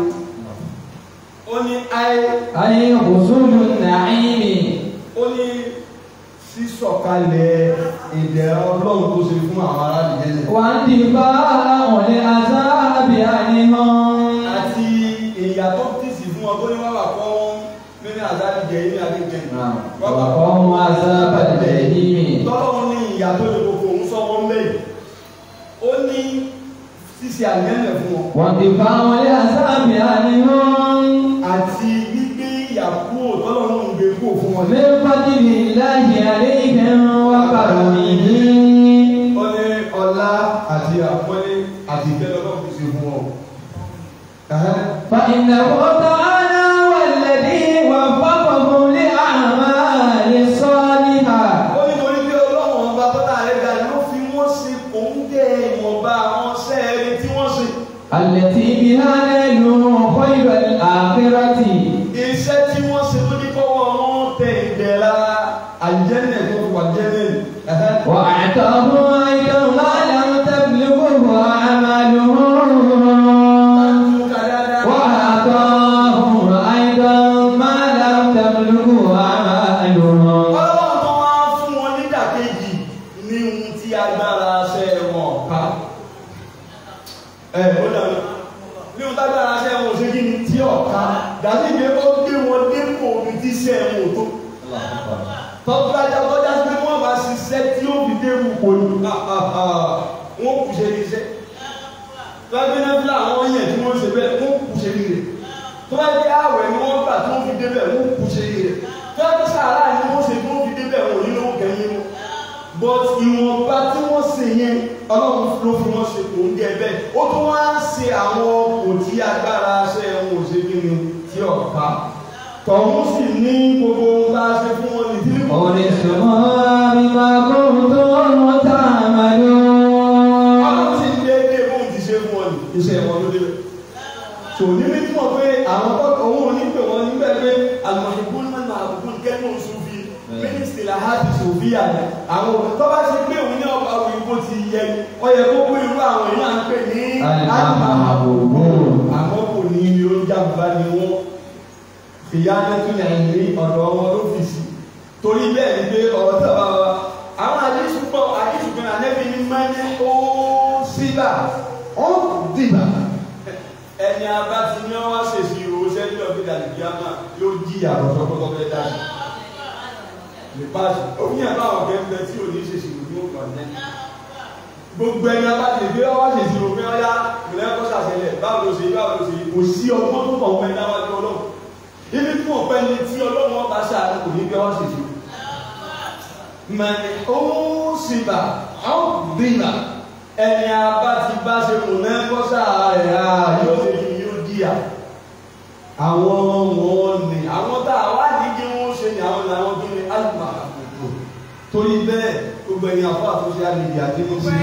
ó ní ayé أي حصول النعيم ó ní sísọ̀kalẹ̀ ìdẹ̀ra ọlọ́run tó ṣe fún àwọn ará àlìjẹ́nà وانتفاع لعذاب عنهم àti ìyà tó tì sí fún ọ tó ní wàhálà kọ́ wọn nínú àzáàlì jẹ́ ilé àdéjẹ́ وقوم عذاب الجحيم tọ́lọ́run ní ìyà tó lè kókó òun sọ wọn lẹ́yìn ó ní ṣíṣe àlìjẹ́nà fún wọn وانتفاع لعذاب عنهم àti gbígbé ìyà kúrò tọ́lọ́run ń gbé kúrò fún wọn من فضل الله عليهم وكرمه ó ní ọlá àti àpọ́nlé àti ìtẹ́lẹ̀ ọlọ́run ti ṣe fún wọn. فإنه تعالى والذي وفقهم لأعمال الصالحة ó ní torí pé ọlọ́run ọba tọ́lá rẹ̀ ga ló fi wọ́n ṣe òǹgẹ̀ ìwọ̀nba àwọn sẹ́ẹ̀rì tí wọ́n ṣe. التي بها نالوا خير الآخرة iṣẹ́ tí wọ́n ṣe tó ní kọ́wọ́ wọn tẹ ìdẹ̀ra àjẹ́nẹ̀ tó fi wà jẹ́nẹ̀ وأعطاهم أيضا ما لم تبلغه أعمالهم وأعطاهم أيضا ما لم تبلغه أعمالهم ọlọ́run tó wá fún wọn nídàkejì ní ohun tí agbára ṣe wọn ká. ẹ ó dàbí ní ohun tágbára ṣe wọn ò ṣe kí ni tí ọ̀ka dàbí ìgbé ó gbé wọn dépò omi tí ṣe wọn ò tó. tọ́jú ajá tọ́jú ajá pé wọ́n bá ṣiṣẹ́ tí ó fi dérú kò ní wọ́n kù ṣe iṣẹ́. tọ́jú náà fi láwọn yẹn tí wọ́n ṣe bẹ́ẹ̀ wọ́n kù ṣe rí rẹ̀. tó bá jẹ́ àwẹ̀ ni wọ́n gbà tí wọ́n fi débẹ̀ wọ́n kù ṣe rí rẹ̀. tọ́jú sàárà ni wọ́n ṣe tí wọ́n fi débẹ̀ wọ́n ò ní lówó kẹ́yìn wọn. but ìwọ̀nba tí wọ́n ṣe yẹn ọlọ́run ló fi wọ́n ṣe kò ń jẹ bẹ́ẹ̀ ó tún wá ṣe àwọn kò tí agbára ṣe wọn ò ṣe kí ni tí ọ̀ka tọ̀hún sì ní gbogbo ohun tá a ṣe fún wọn ní tí kò ní ورثها بما كنتم تعملون ọlọ́run sì ń déédéé bóun ti ṣe fún wọn ní iṣẹ́ wọn ló débẹ̀ tò ní bí mọ̀ pé àwọn tó òun ò ní pè wọ́n níbẹ̀ pé àlùmọ̀ṣẹ́gun máa ń máa kúkú kẹ́nu sùfì mínísítì làhádì sùfì àná àwọn òun tó bá ṣe pé òun ní ọba òyìnbó ti yẹ ọ yẹ kó pé irú àwọn èèyàn à ń pè ní Al-Mahabubun. àmọ́ kò ní ilé oúnjẹ àbúrá ni wọ́n ìyá nẹ́túnyà ní ọ̀dọ̀ wọn ló fi sí torí bẹ́ẹ̀ ni pé ọ̀rọ̀ tí a bá wa àwọn àdéṣù pọ̀ àdéṣù kan ànẹ́bí ní máa ní ó síbà ó dìbà ẹni abá ti ní wọ́n wá ṣèṣì ìrò sẹ́ni ọ̀gbìn àdìgbìyàmà yóò jí àròsọ́kọ́tọ́ fẹ́ dájú lè paasi òun yẹn bá àwọn kẹ́ńtẹ́ tí ò ní ṣèṣì ìrò ní òkú ọ̀nẹ́ gbogbo ẹni abá ti gbé ọwọ́ ṣèṣì ìrò pé ọyá ìrẹ́ kọ́ ṣàṣẹlẹ̀ báwo ló ṣe báwo ló ṣe kò sí ọgbọ́n tó kàn wọ́n ẹni abájú ọlọ́run ibi tí wọ́n pẹ́ ni tí ọlọ́run ọba ṣàánú kò ní gbé ọwọ́ ṣèṣì ìrò mẹ́ni ó sì bà á bìnà ẹni abá ti bá ṣe kò náà kọ́ ṣàárẹ̀ à yóò ṣe kí yóò díyà àwọn wọn ni àwọn tá a wá ní kí wọ́n ṣe ni àwọn làwọn tó ní alùpà àkókò torí bẹ́ẹ̀ gbogbo ẹ̀yin àfọ́ àtúnṣe àlejò àti mo ṣe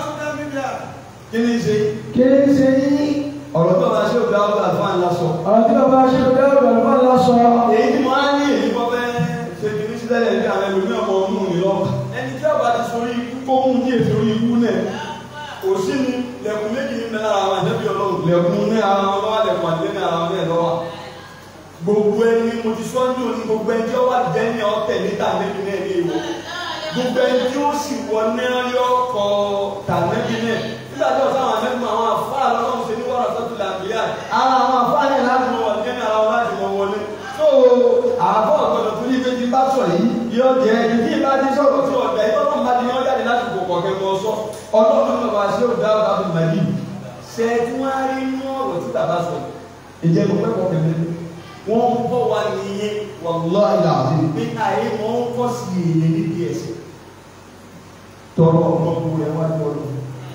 kí ni ṣe kí ni ṣe yín ọ̀rọ̀ tó bá ṣe òbí àwọn àlùfáà ńlá sọ ọ̀rọ̀ tí bàbá ṣe ọ̀gá ọ̀gá ọ̀gá lọ sọ èyí tí mo á ní èyí kọ́ fẹ́ ṣe kì í sílẹ̀ ní àwọn ẹlòmí ọmọ ọmọ mi lọ ẹni tí ọba ti sori ikú kó mú ní èsì orí ikú náà kò sí ni lẹ̀kùn méjì ní mẹ́ta àwọn àjẹbí ọlọ́run lẹ̀kùn ní ara wọn lọ́wọ́ lẹ̀kùn àti ní ara wọn náà lọ́wọ́ gbogbo ẹni mo ti sọ́jú ní gbogbo ẹni tí ó wà jẹ́ ní ọ̀tẹ̀ níta níbi náà ní ìwọ gbogbo ẹni tí ó sì wọ náà yọ kọ tànẹ́bí náà nígbà tí ọ̀sán àwọn anẹ́gbọ̀n àwọn àfáà lọ́wọ́ ṣe ní wàrà sọ́tù làbíyà ara àwọn àfáà náà láti mọ wọn jẹ́ ní ara wọn láti mọ wọlé tó àbọ̀ ọ̀gbọ̀dọ̀ tó ní pé ti bá sọ yìí yóò jẹ́ ẹni tí ìbá ti sọ̀rọ̀ tí ọ̀dà yìí tọ́lọ́ bá ti yọ jáde láti kò kọ̀kẹ́ mọ sọ ọlọ́run náà bá ṣe òdà ọ̀dà tó mà yìí ṣe tí wọ́n á rí inú ọ̀rọ̀ tí bàbá sọ ìjẹ́ mo fẹ́ kọ̀kẹ́ mi wọ́n ń bọ̀ wá nìyẹn wàlúwà ìlà àti pé àyè wọ́n ń kọ́ sí èyí níbi ẹ̀sìn tọrọ ọmọ kú ẹ wá ní ọdún.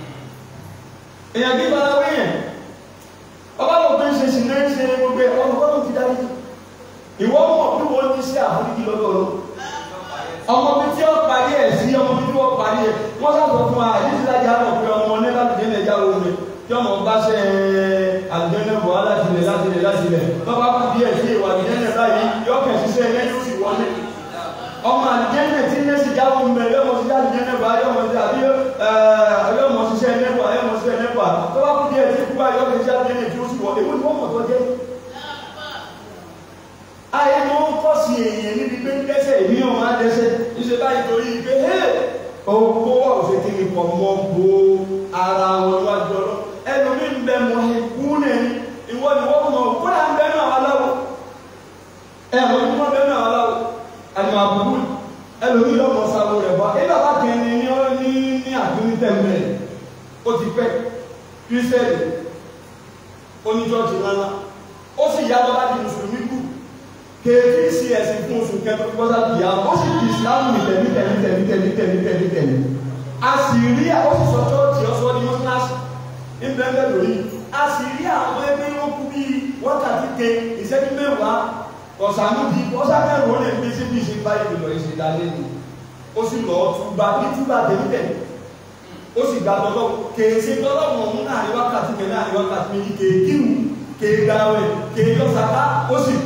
èèyàn kí bala wéyàn ọba ló tó ń ṣe sinẹ́ ń ṣe gbogbo ẹ̀ ọmọ bọ́lá ti dárí ìwọ mọ̀ pé wọ́n ti ṣe àforíjì lọ́dọ̀ lọ. ọmọ mi tí wọ́n parí ẹ̀ sí ọmọ mi tí wọ́n parí ẹ̀ wọ́n sábà fún wa àyè tí lájà mọ̀ pé ọmọ ní láti dé nàìjà wo mi tí ọmọ bá ṣe àlùjẹ́nẹ̀ bọ̀ láti lẹ̀ láti lẹ̀ láti lẹ̀ bàbá bá bí ẹ̀ sí ìwà àlùjẹ́nẹ̀ báyìí yọ kẹ̀ ṣiṣẹ́ ẹ̀ yóò sì wọlé ọmọ àlùjẹ́nẹ̀ tí ní sì jáwọ́ ń bẹ̀ yọmọ sí àlùjẹ́nẹ̀ bá yọmọ sí àbí yọmọ ṣiṣẹ́ nẹ́pà yọmọ ṣiṣẹ́ nẹ́pà tó bá kú díẹ̀ tí kú bá yọ kẹ̀ sí àlùjẹ́nẹ̀ tí ó sì wọlé wọ́n ni wọ́n mọ̀ tó jẹ́ ayé mọ́ ń kọ́ sí èèyàn níbi pé ń dẹ́sẹ̀ èmi ọmọ dẹ́sẹ̀ ìṣe báyìí torí pé owó wà ó ṣe kí ni kọ̀ mọ́ bo ara wọn wájú ọlọ́ ẹlòmíì ń bẹ mọ́ ikú nẹni ìwọ ni wọ́n mọ̀ kódà ń bẹ náà aláwọ̀ ẹ mọ̀ ní wọ́n bẹ náà aláwọ̀ àyùmọ̀ àbúrú ẹlòmíì lọ́mọ sáwọ́ rẹ̀ bá ẹgbẹ́ bá kẹ́ni ní ọ́ ní ní àdúgbò tẹ̀mẹ̀ ó ti pẹ́ kírísẹ́lì oníjọ́ọ̀jì ńláńlá ó sì yá lọ́ba di mùsùlùmí kù kéèké sí ẹ̀sìn fún oṣù kẹfẹ́ gbọ́dọ̀ bìyà ó sì di ìsìlámù ní tẹ̀lé tẹ̀lé tẹ̀lé tẹ̀lé tẹ̀lé tẹ̀lé tẹ̀lé a sì rí ó sì sọ chọ́ọ̀chì ọ̀sọ́ ní mọ́sálásì ní bẹ́ẹ̀ lórí a sì rí àwọn ẹgbẹ́ yóò kú bí wákàtí ke ìṣẹ́jú mẹ́wàá ọ̀sánú di ọ̀sánú ó lè gbé síbi ìṣe báyìí lọ ìṣe dalé ni ó sì lọ túba ní túba tẹ̀lé tẹ̀lé ó sì gba tọ́lọ́ kèéṣe tọ́lọ́ mọ̀ mú náà ní wákàtí kẹ náà ní wákàtí méjì kéèkìrù kéègbàwẹ̀ kéèyọ́sàká ó sì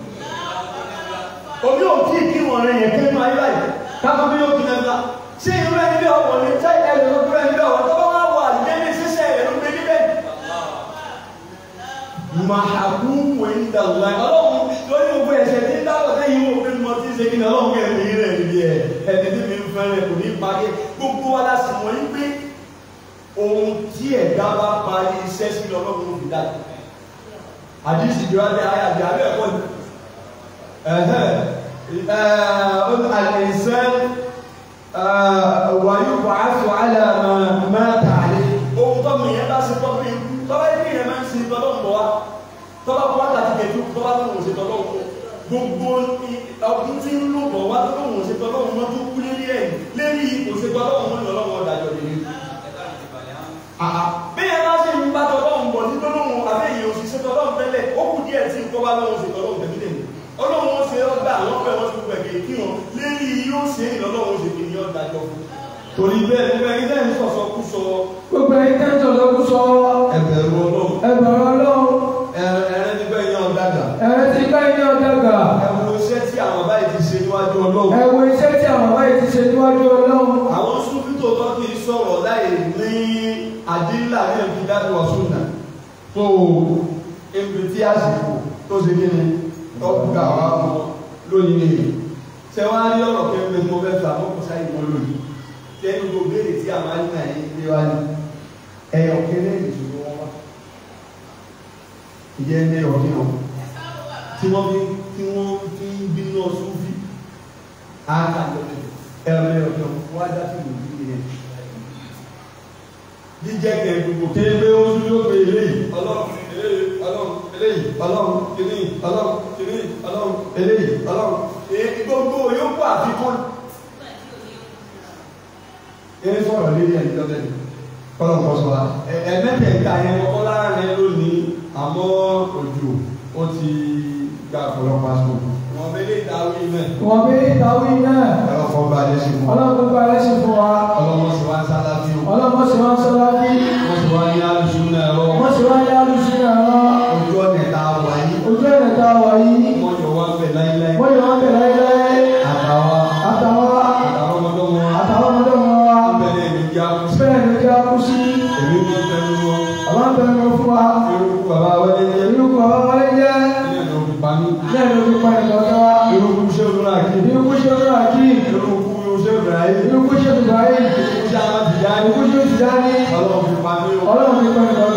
kú omi ò kí kí wọn rẹ yẹn kí wọn ayé báyìí káfọ́ bí yóò kí náà ṣé irú ẹni bí ọwọ́ ni ṣé ẹni ló dúró ẹni bí ọwọ́ tó bá wà wọ àdìyẹ ní ṣíṣe ẹ̀ ló gbé níbẹ̀. màhàkú wò ń dà wá ọlọ́run lórí gbogbo ẹ̀ṣẹ̀ tí ń dáwọ̀ sẹ́yìn wò pé mo ti ṣe kí ni ọlọ́run kẹ́ mi rẹ̀ níbi ẹ̀ ẹni tí mi ń fẹ́rẹ̀ kò ní parí gbogbo wa la sì wọ́n yín pé ohun tí ẹ̀dá bá parí iṣẹ́ sí ọlọ́run ló fi dá àdìsí ìjọba ayé àbí abẹ́ ẹ̀kọ́ ni الإنسان ويبعث على ما مات عليه ohun tó mi yẹn bá ṣe tọ́ bí ikú tọ́lá ikú yẹn máa ń ṣe tọ́lọ́ ń bọ̀ wá tọ́lá kó wákàtí kẹjú tọ́lá tó ń ṣe tọ́lọ́ ń gbogbo ọdún tí ń lò bọ̀ wá tó ń ṣe tọ́lọ́ ń mọ́ tó kú lérí ẹ̀ lérí kò ṣe tọ́lọ́ ń mọ́ ní ọlọ́wọ́ ọ̀dàjọ́ lè rí. bí yẹn bá ṣe ń bá tọ́lọ́ ń bọ̀ nítorí òun àbẹ́yẹ òṣìṣẹ́ tọ́lọ́ ń tẹ́lẹ̀ ó kù díẹ̀ tí nǹkan bá lọ́wọ́ ṣe tọ́lọ́ ń tẹ̀lé tẹ̀lé ọlọ́run ṣe ọgbà àwọn ọ̀pẹ wọn ti gbogbo ẹ̀gẹ̀ kí wọn lérí yóò ṣe ìlọ́lọ́run ṣe kì ní ọ̀dà jọ fún torí bẹ́ẹ̀ gbogbo ẹni tẹ́ ń sọ̀sọ̀ kú sọ gbogbo ẹni tẹ́ ń sọ̀sọ̀ kú sọ ẹ̀bẹ̀rù ọlọ́run ẹ̀bẹ̀rù ọlọ́run ẹ̀rẹ́ ti bẹ́ẹ̀ yan ọ̀dàgà ẹ̀rẹ́ ti bẹ́ẹ̀ yan ọ̀dàgà ẹ̀wọ̀ iṣẹ́ tí àwọn báyìí ti ṣe níwájú ọlọ́run ẹ̀wọ̀ iṣẹ́ tí àwọn báyìí ti ṣe níwájú ọlọ́run àwọn súnfítò tó kì í sọ̀rọ̀ láì ní àdínlà ní ẹ̀fí dájú ọ̀sùn náà tó ebi tí àsìkò tó ṣe kí ni tọ́gbà wa mọ́ lónìí nìyí ṣe wá rí ọ̀rọ̀ kẹ́kẹ́ mo fẹ́ fà mọ́ kó sáyé wọn lónìí tẹ́nu gbogbo béèrè tí àwọn àyínà yìí gbé wá ní ẹ̀yọ̀ kéré ìṣòro wọn wá ìjẹ́ ní ọ̀dí wọn tí wọ́n fi tí wọ́n fi ń bínú ọsùn fi àkàjọ ẹ̀rọ ọ̀dọ́ wá dá sí ìlú yìí yẹn jíjẹ́ kẹ̀ gbogbo kéré ó tún yóò gbé eléyìí ọlọ́run eléyìí ọlọ́run eléyìí ọlọ́run kìíní ọlọ́run kìíní ọlọ́run eléyìí ọlọ́run èyí gbogbo yóò kó àfikún. eré sọ̀rọ̀ lérí ẹni lọ́dẹ̀ ni kọ́lọ̀ kọ́ sọ wa ẹ̀ẹ́dẹ́gbẹ̀ta yẹn kọ́kọ́ láàrin lónìí àmọ́ òjò ó ti gba ọ̀pọ̀lọpọ̀ àsìkò. wọ́n bẹ́lẹ̀ ìdáwí náà. wọ́n bí ìtàwí náà ọlọ́kọ̀ bá a lé sí fún wa. ọlọ́run gbogbo alẹ́ sí fún wa ọlọ́mọ sì wá ń sálá bí o. ọlọ́run sì máa ń sọ́lá bí wọ́n sì wá ní alùsùn náà rọ. wọ́n sì wá yá lùsí ẹ̀rọ ojú ọ̀nà ẹ̀ta wà yìí. ojú ẹ̀rẹ̀ tá a wà yìí wọ́n jọ wá bẹ̀ láíláí. wọ́n yọ wọ́n bẹ̀ láíláí àtàwa àtàwọn àtàwọn ọmọdé wọn. àtàwọn ọmọdé wọn wa bẹ̀rẹ̀ èmi jẹ́ àkúsí. bẹ́ẹ̀ ló jẹ́ kú sí èmi ní tẹnu wọn. àwọn bẹ̀rẹ̀ fún wa irúkú bàbá wọlé jẹ́. irú kọ̀ ọ́ wọlé jẹ́ ilé ìlú òkú pa mí. bẹ́ẹ̀ ló fi pa ìkọ̀kẹ́ wa irúkú ṣé òun náà kí. irú kú ṣe fún àkí irúkú ṣé Ibrahim. irú kú ṣe fún báyìí irúkú ṣé àwọn tìjà ní. irú kú ṣe fún ìdáni ọlọ́run fi pa mí o. ọlọ́run fi pa ìkọ̀kẹ́